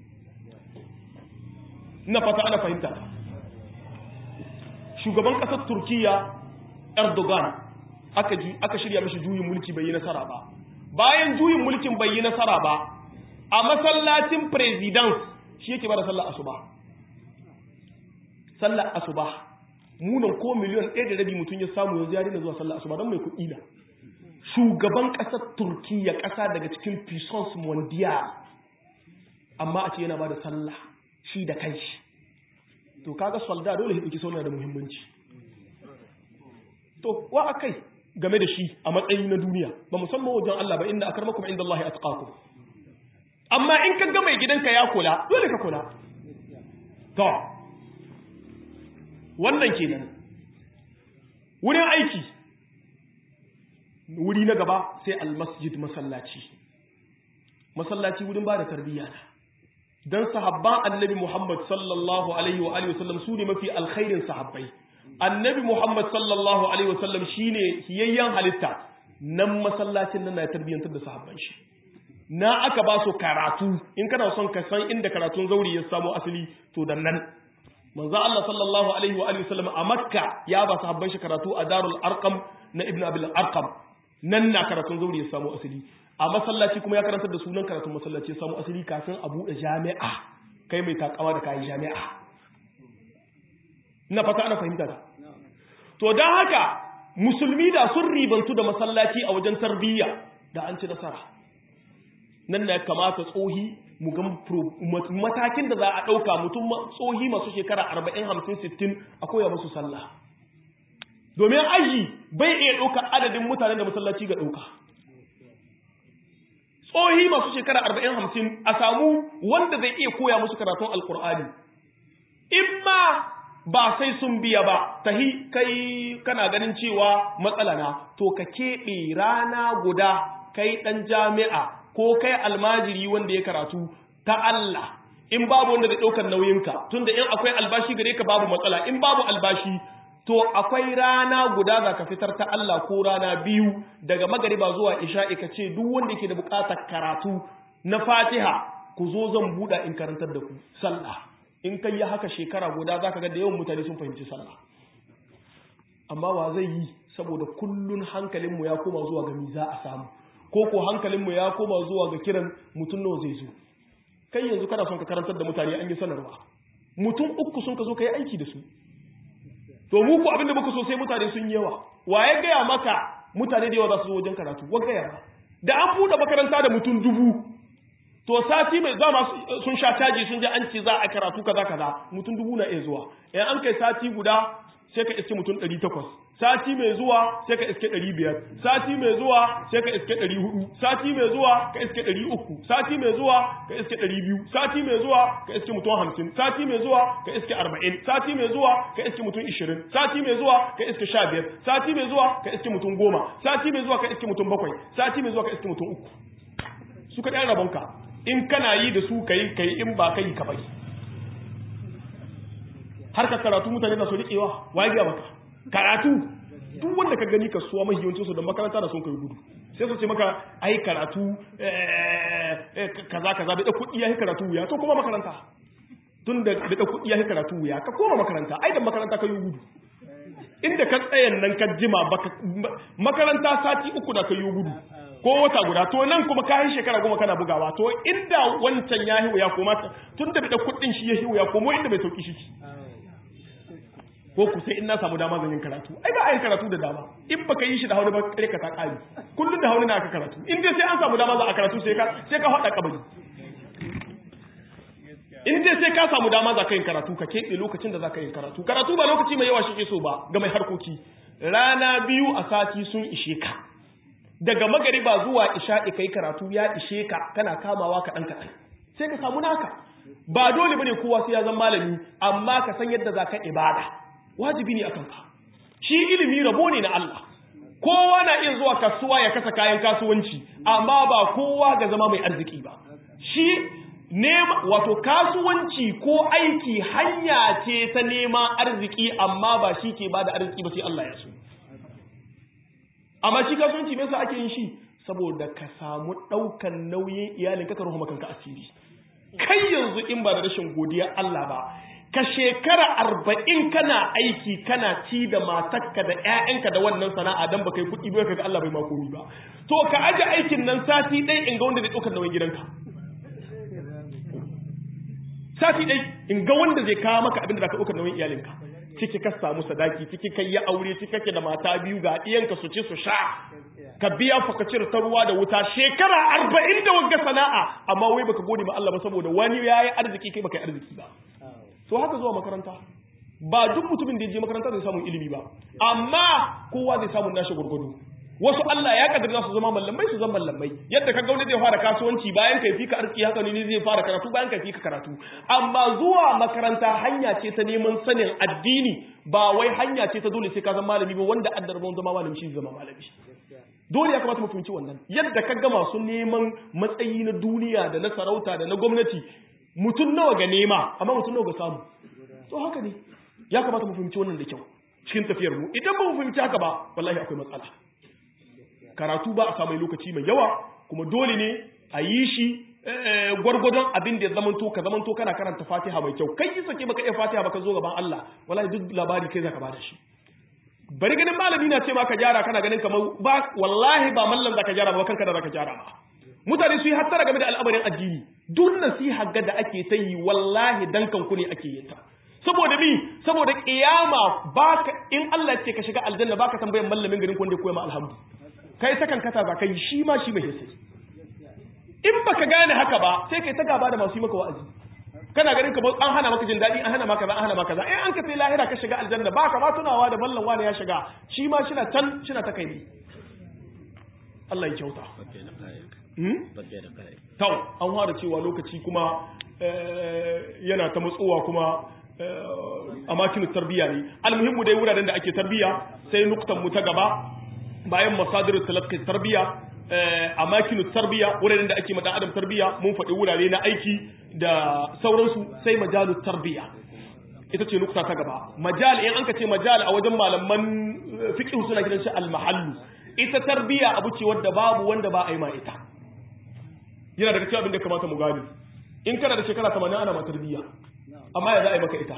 ina fata ana fahimta shugaban ƙasar turkiya erdogan aka aka shirya mishi juyin mulki bai yi nasara ba bayan juyin mulkin bai yi nasara ba a masallacin president shi yake bada sallar asuba sallar asuba munan ko miliyon ɗaya da rabi mutum ya samu yanzu ya daina zuwa sallar asuba don mai kuɗi na shugaban ƙasar turkiya ƙasa daga cikin puissance mondial amma a ce yana bada sallah shi da kanshi to kaga solda dole ya ɗauki sauna da muhimmanci to wa akai game da shi a matsayi na duniya ba musamman wajen Allah ba inda akarmakum inda Allah atqakum amma in ka ga mai gidanka ya kula dole ka kula to wannan kenan wurin aiki wuri na gaba sai almasjid masallaci masallaci wurin ba da tarbiyya na dan sahabban annabi Muhammad sallallahu alaihi wa alihi wasallam su ne mafi alkhairin sahabbai annabi Muhammad sallallahu alaihi wasallam shine hiyayyen halitta nan masallacin nan na tarbiyyantar da sahabban shi na aka ba su karatu in kana son ka san inda karatun zauri ya samu asali to dan nan manzo Allah sallallahu alaihi wa alihi wasallam a Makka ya ba sahabban shi karatu a Darul Arqam na Ibn Abil Arqam nan na karatun zauri ya samu asali a masallaci kuma ya karantar da sunan karatun masallaci ya samu asali kafin a buɗe jami'a kai mai takawa da kayan jami'a ina fata ana fahimta ta to don haka musulmi da sun ribantu da masallaci a wajen tarbiyya da an ci nasara nan na kamata tsohi mu ga matakin da za a ɗauka mutum tsohi masu shekara arba'in hamsin sittin a koya musu sallah domin aji bai iya ɗauka adadin mutanen da masallaci ga ɗauka tsohi masu shekara arba'in hamsin a samu wanda zai iya koya musu karatun alkur'ani in ma ba sai sun biya ba tahi kai kana ganin cewa matsala na to ka keɓe rana guda kai ɗan jami'a ko kai almajiri wanda ya karatu ta Allah in babu wanda zai ɗaukar nauyinka tunda in akwai albashi gare ka babu matsala in babu albashi to akwai rana guda za ka fitar ta Allah ko rana biyu daga magariba zuwa isha'i ka ce duk wanda yake da buƙatar karatu na fatiha ku zo zan buɗa in karantar da ku sallah in kai yi haka shekara guda za ka ga da yawan mutane sun fahimci sallah amma wa zai yi saboda kullun hankalinmu ya koma zuwa ga mi za a samu ko ko hankalinmu ya koma zuwa ga kiran mutum nawa zai zo kai yanzu kana son ka karantar da mutane an yi sanarwa mutum uku sun ka zo ka yi aiki da su to mu ku abinda muka so sai mutane sun yi yawa wa ya gaya maka mutane da yawa za su zo wajen karatu wa gaya ba da an buɗe makaranta da mutum dubu to sati mai za ma sun sha caji sun je an ce za a karatu kaza kaza mutum dubu na iya zuwa in an kai sati guda sai ka iske mutum ɗari takwas sati mai zuwa sai ka iske ɗari biyar sati mai zuwa sai ka iske ɗari hudu sati mai zuwa ka iske ɗari uku sati mai zuwa ka iske ɗari biyu sati mai zuwa ka iske mutum hamsin sati mai zuwa ka iske arba'in sati mai zuwa ka iske mutum ishirin sati mai zuwa ka iske sha biyar sati mai zuwa ka iske mutum goma sati mai zuwa ka iske mutum bakwai sati mai zuwa ka iske mutum uku su ka ɗan rabonka in kana yi da su ka yi ka yi in ba ka yi ka bai har ka karatu mutane na so riƙewa wa ya maka karatu duk wanda ka gani kasuwa mahi yawancin su da makaranta da sun kai gudu sai su ce maka ai karatu kaza kaza da kuɗi ya yi karatu wuya to kuma makaranta tun da da kuɗi ya yi karatu wuya ka koma makaranta ai da makaranta ka yi gudu inda ka tsayan nan ka jima makaranta sati uku da ka yi gudu ko wata guda to nan kuma ka yi shekara goma kana bugawa to inda wancan ya yi wuya koma tun da da kuɗin shi ya yi wuya komo inda bai sauki shi ko ku sai in na samu dama zan yin karatu ai ba a yin karatu da dama in baka yi shi da hauni ba kare ka ta kari kullun da hauni na aka karatu in dai sai an samu dama za a karatu sai ka sai ka hada kabari in dai sai ka samu dama za ka yin karatu ka keɓe lokacin da za ka yin karatu karatu ba lokaci mai yawa shi ke so ba ga mai harkoki rana biyu a sati sun ishe ka daga magariba zuwa isha'i kai karatu ya ishe ka kana kamawa kaɗan kaɗan sai ka samu naka ba dole bane kowa sai ya zama malami amma ka san yadda za ka ibada wajibi ne akan ka shi ilimi rabo ne na Allah kowa na iya zuwa kasuwa ya kasa kayan kasuwanci amma ba kowa ga zama mai arziki ba shi nema wato kasuwanci ko aiki hanya ce ta neman arziki amma ba shi ke bada arziki ba sai Allah ya so amma shi kasuwanci me yasa ake yin shi saboda ka samu daukan nauyin iyalin ka ruhu makanka asiri kai yanzu in ba da rashin godiya Allah ba ka shekara arba'in kana aiki kana ci da matakka da ‘ya'yanka da wannan sana'a don ba kai kuɗi bai kaga Allah bai makomi ba to ka aje aikin nan sati ɗai in ga wanda zai ɗaukar nauyin gidanka sati ɗai in ga wanda zai kawo maka abin da ka ɗaukar nauyin iyalinka ciki ka samu sadaki ciki kai ya aure ciki kake da mata biyu ga ɗiyanka su ci su sha ka biya fakacir ta ruwa da wuta shekara arba'in da wagga sana'a amma wai baka gode ma Allah ba saboda wani ya yi arziki kai baka yi arziki ba to haka zuwa makaranta ba duk mutumin da ya je makaranta zai samu ilimi ba amma kowa zai samu nashi gurgudu wasu Allah ya kaddara su zama mallamai su zama mallamai yadda ka gauna zai fara kasuwanci bayan kai fika arziki haka ne zai fara karatu bayan kai fika karatu amma zuwa makaranta hanya ce ta neman sanin addini ba wai hanya ce ta dole sai ka zama malami ba wanda addar ban zama malami shi zama malami dole ya kamata mu fahimci wannan yadda ka ga masu neman matsayi na duniya da na sarauta da na gwamnati mutum nawa ga nema amma mutum nawa ga samu to haka ne ya kamata mu fahimci wannan da kyau cikin tafiyar mu idan ba mu fahimci haka ba wallahi akwai matsala karatu ba a samu lokaci mai yawa kuma dole ne a yi shi gwargwadon abin da ya zamanto ka zamanto kana karanta fatiha mai kyau kai yi sake baka iya fatiha baka zo gaban Allah wallahi duk labari kai zaka bada shi bari ganin malami na ce ma ka gyara kana ganin kamar ba wallahi ba mallam zaka gyara ba kanka da zaka gyara ba mutane su yi hattara game da al'amarin addini duk nasiha ga da ake ta yi wallahi dankan ku ne ake yin ta saboda mi saboda kiyama baka in Allah ce ka shiga aljanna baka tambayan mallamin garin ku wanda ya koya ma alhamdu kai sakan kata za ka yi shi ma shi mai hisse in baka gane haka ba sai kai ta gaba da masu yi maka wa'azi kana ganin ka an hana maka jin daɗi an hana maka za an hana maka za in an ka sai lahira ka shiga aljanna ba ka ma tunawa da mallan wani ya shiga shi ma shi na can shi na ta kai ne Allah ya kyauta tau an fara cewa lokaci kuma yana ta matsowa kuma a makinu tarbiya ne almuhimmu dai wuraren da ake tarbiya sai nuktan mu ta gaba bayan masadir talaqqi tarbiya a makinu tarbiya wuraren da ake madan adam tarbiya mun faɗi wurare na aiki da sauransu sai majalu tarbiya ita ce nukta ta gaba majal in an ka ce majal a wajen malaman fiqh suna gidan shi al-mahallu ita tarbiya abu ce wadda babu wanda ba a yi ma ita yana daga cikin abin da kamata mu gani in kana da shekara 80 ana ma tarbiya amma ya za a yi maka ita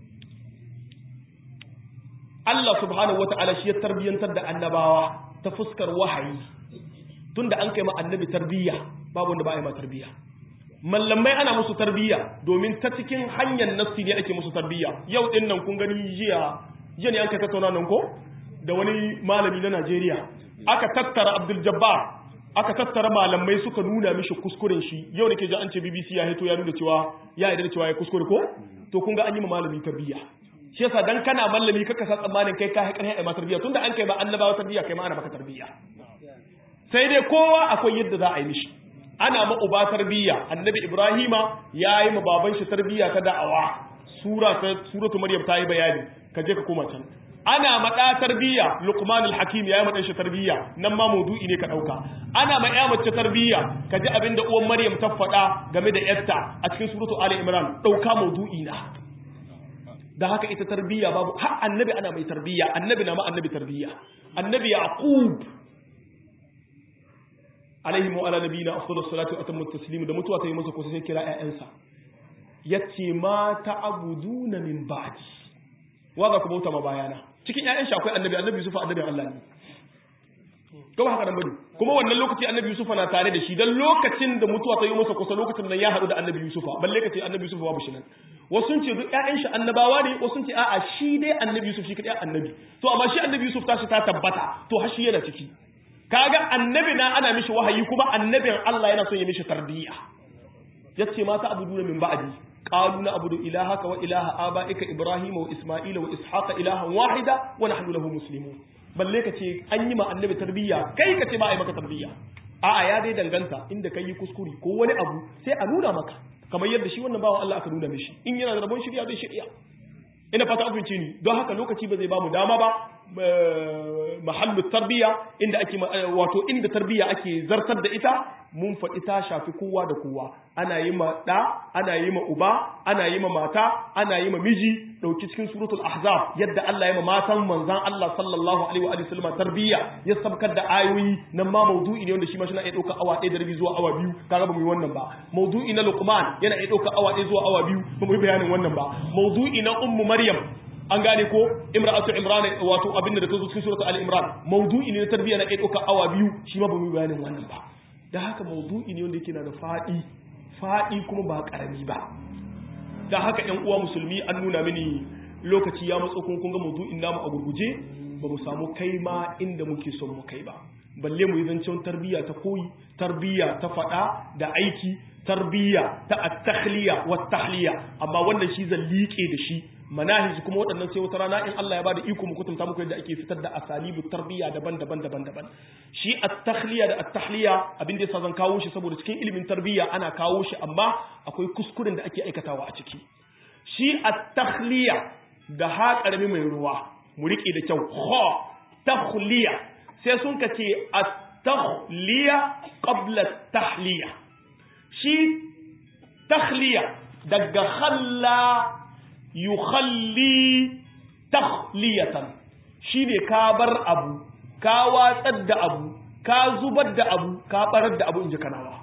Allah subhanahu wata'ala shi ya tarbiyantar da annabawa ta fuskar wahayi tunda an kai ma annabi tarbiyya babu wanda ba a yi ma tarbiyya mallamai ana musu tarbiyya domin ta cikin hanyar nassi ne ake musu tarbiyya yau din nan kun gani jiya jiya ne an kai tattauna nan ko da wani malami na Najeriya aka tattara Abdul Jabbar aka tattara malamai suka nuna mishi kuskuren shi yau da ke ji an ce BBC ya hito ya nuna cewa ya yarda da cewa ya kuskure ko to kun ga an yi ma malami tarbiyya shi yasa dan kana malami kaka sa tsammanin kai ka haƙar haƙar ma tarbiyya tunda an kai ba annabawa tarbiyya kai ma ana maka tarbiyya sai dai kowa akwai yadda za a yi mishi ana ma uba tarbiyya annabi ibrahima ya yi ma baban shi tarbiyya ta da'awa sura ta suratu maryam ta yi bayani ka je ka koma can ana ma da tarbiyya luqman al-hakim ya yi ma dan shi tarbiyya nan ma maudu'i ne ka dauka ana ma ya mace tarbiyya ka ji abinda uwan maryam ta faɗa game da yarta a cikin suratu ali imran dauka maudu'i na da haka ita tarbiyya babu har annabi ana mai tarbiyya annabi na ma annabi tarbiyya annabi yaqub alaihi wa ala nabiyina afdalus salatu wa atammu taslim da mutuwa ta yi masa kusa sai kira ƴaƴansa yace ma ta'buduna min ba'di wa ga ku bauta ma bayana cikin ƴaƴan shi akwai annabi annabi Yusuf annabi Allah ne kuma haka nan bane kuma wannan lokaci annabi Yusuf na tare da shi dan lokacin da mutuwa ta yi masa kusa lokacin nan ya haɗu da annabi Yusuf balle kace annabi Yusuf babu shi nan wasu sun ce duk ƴaƴan shi annabawa ne wasu sun ce a'a shi dai annabi Yusuf shi kadai annabi to amma shi annabi Yusuf tashi ta tabbata to har shi yana ciki kaga annabi na ana mishi wahayi kuma annabin Allah yana son ya mishi tarbiyya yace mata abuduna min ba'di qalu na abudu ilahaka wa ilaha abaika ibrahima wa isma'ila wa ishaqa ilahan wahida wa nahnu lahu muslimun balle ka ce an yi ma annabi tarbiyya kai ka ce ba a yi maka tarbiyya a'a ya dai danganta inda kai yi kuskure ko wani abu sai a nuna maka kamar yadda shi wannan bawan Allah aka nuna mishi in yana da rabon shirya zai shirya ina fata abinci ni don haka lokaci ba zai ba mu dama ba mahallu tarbiya inda ake wato inda tarbiya ake zartar da ita mun faɗi ta shafi kowa da kowa ana yi ma ɗa ana yi ma uba ana yi ma mata ana yi ma miji ɗauki cikin suratul ahzab yadda Allah ya ma matan manzan Allah sallallahu alaihi wa sallam tarbiya ya sabkar da ayoyi nan ma maudu'i ne wanda shi ma shi na iya ɗauka awa ɗaya da rabi zuwa awa biyu kaga ba mu yi wannan ba maudu'i na luqman yana iya ɗauka awa ɗaya zuwa awa biyu ba mu yi bayanin wannan ba maudu'i na ummu maryam an gane ko imra'atu imran wato abinda da ta zo cikin suratul al-imran maudu'i ne na tarbiyya na ɗauka awa biyu shi ma ba mu yi bayanin wannan ba da haka maudu'i ne wanda yake na da faɗi faɗi kuma ba ƙarami ba da haka ƴan uwa musulmi an nuna mini lokaci ya matso kun ga maudu'in namu a gurguje ba mu samu kai ma inda muke son mu kai ba balle mu yi zancen tarbiyya ta koyi tarbiyya ta faɗa da aiki tarbiyya ta at-takhliya wa tahliya amma wannan shi zan liƙe da shi manahij kuma waɗannan sai wata rana in Allah ya bada iko mu kutunta muku yadda ake fitar da asalibu tarbiyya daban-daban daban-daban shi at-takhliya da at-tahliya abin da yasa zan kawo shi saboda cikin ilimin tarbiyya ana kawo shi amma akwai kuskuren da ake aikatawa a ciki shi at-takhliya da ha karami mai ruwa mu rike da kyau kha takhliya sai sun kace at-takhliya qabla at-tahliya shi takhliya daga khalla yukhalli takhliyatan shine ka bar abu ka watsar da abu ka zubar da abu ka barar da abu inji kanawa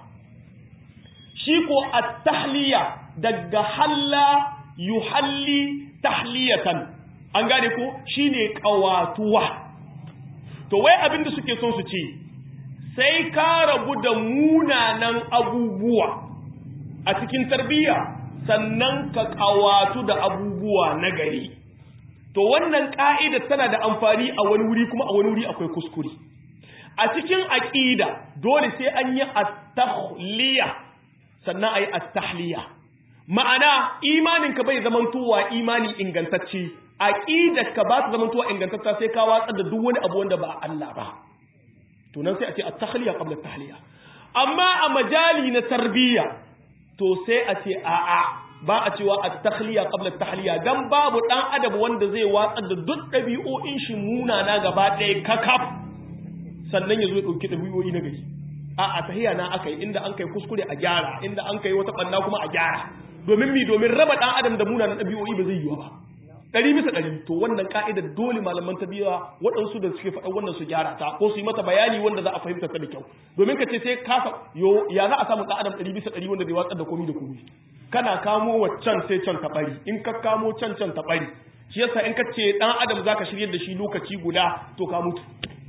shi ko at-tahliya daga halla yuhalli tahliyatan an gane ko shine kawatuwa to wai abin da suke son su ce sai ka rabu da munanan abubuwa a cikin tarbiyya sannan ka kawatu da abubuwa na gari to wannan ka'ida tana da amfani a wani wuri kuma a wani wuri akwai kuskure a cikin aqida dole sai an yi at-takhliya sannan ayi at-tahliya ma'ana imanin ka bai zamantowa imani ingantacce aqidar ka ba ta zamantowa ingantacce sai ka watsar da duk wani abu wanda ba Allah ba to nan sai a ce at-takhliya qabla at-tahliya amma a majali na tarbiyya to sai a ce a'a ba a cewa at-takhliya qabla at-tahliya dan babu dan adam wanda zai watsar da duk dabi'o'in shi munana gaba ɗaya kakaf sannan ya zo ya dauki dabi'o'i na gari a a tahiya na akai inda an kai kuskure a gyara inda an kai wata banna kuma a gyara domin mi domin raba dan adam da munanan dabi'o'i ba zai yiwu ba ɗari bisa ɗari to wannan ka'idar dole malaman tarbiyya waɗansu da suke faɗa wannan su gyara ta ko su yi mata bayani wanda za a fahimta ta da kyau domin ka ce sai ka yo ya za a samu ɗan adam ɗari bisa ɗari wanda zai watsar da komi da komi kana kamo waccan sai can ta ɓari in ka kamo can can ta ɓari shi yasa in ka ce ɗan adam za ka shirya da shi lokaci guda to ka mutu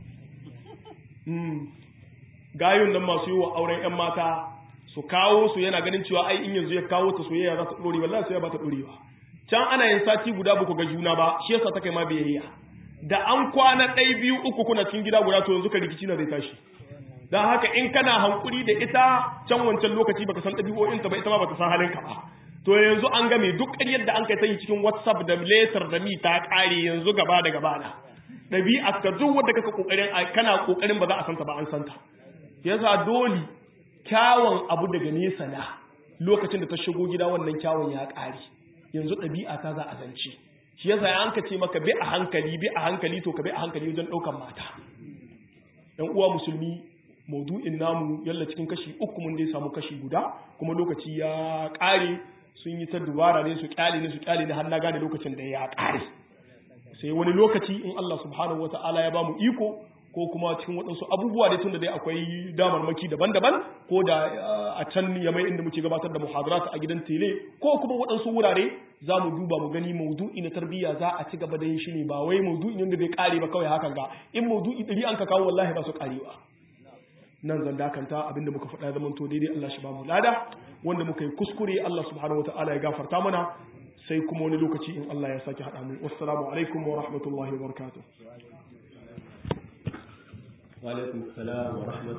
gayun nan masu yi wa auren 'yan mata su kawo su yana ganin cewa ai in yanzu ya kawo ta soyayya za ta ɗore wallahi soyayya ba ta ɗorewa can ana yin sati guda ba ku ga juna ba shi yasa ta kai ma biyayya da an kwana ɗai biyu uku kuna cikin gida guda to yanzu ka rikici na zai tashi don haka in kana hankuri da ita can wancan lokaci baka san ɗabi'o'inta ba ita ma bata san halinka ba to yanzu an game duk ƙaryar da an kai ta yi cikin whatsapp da letter da mi ta ƙare yanzu gaba da gaba na ɗabi'a ka duk wanda kaka ƙoƙarin kana ƙoƙarin ba za a santa ba an santa yasa dole kyawun abu daga nesa na lokacin da ta shigo gida wannan kyawun ya ƙare yanzu ɗabi'a ta za a zance shi yasa an ka ce maka bi a hankali bi a hankali to ka bi a hankali wajen ɗaukan mata ɗan uwa musulmi maudu'in namu yalla cikin kashi uku mun dai samu kashi guda kuma lokaci ya ƙare sun yi ta dubara ne su ƙyale ne su ƙyale ne har na gane lokacin da ya ƙare sai wani lokaci in Allah subhanahu wata'ala ya bamu iko ko kuma cikin waɗansu abubuwa dai tunda dai akwai damarmaki daban-daban ko da a can ya mai inda muke gabatar da muhadarat a gidan tele ko kuma waɗansu wurare za mu duba mu gani maudu'i na tarbiyya za a ci gaba da yin shi ne ba wai maudu'i ne da bai kare ba kawai hakan ga in maudu'i ɗari an ka kawo wallahi ba su karewa nan zan dakanta abinda muka faɗa zaman to daidai Allah shi ba mu lada wanda muka yi kuskure Allah subhanahu wataala ya gafarta mana sai kuma wani lokaci in Allah ya sake haɗa mu wassalamu alaikum wa rahmatullahi wa barakatuh wa alaikum salam wa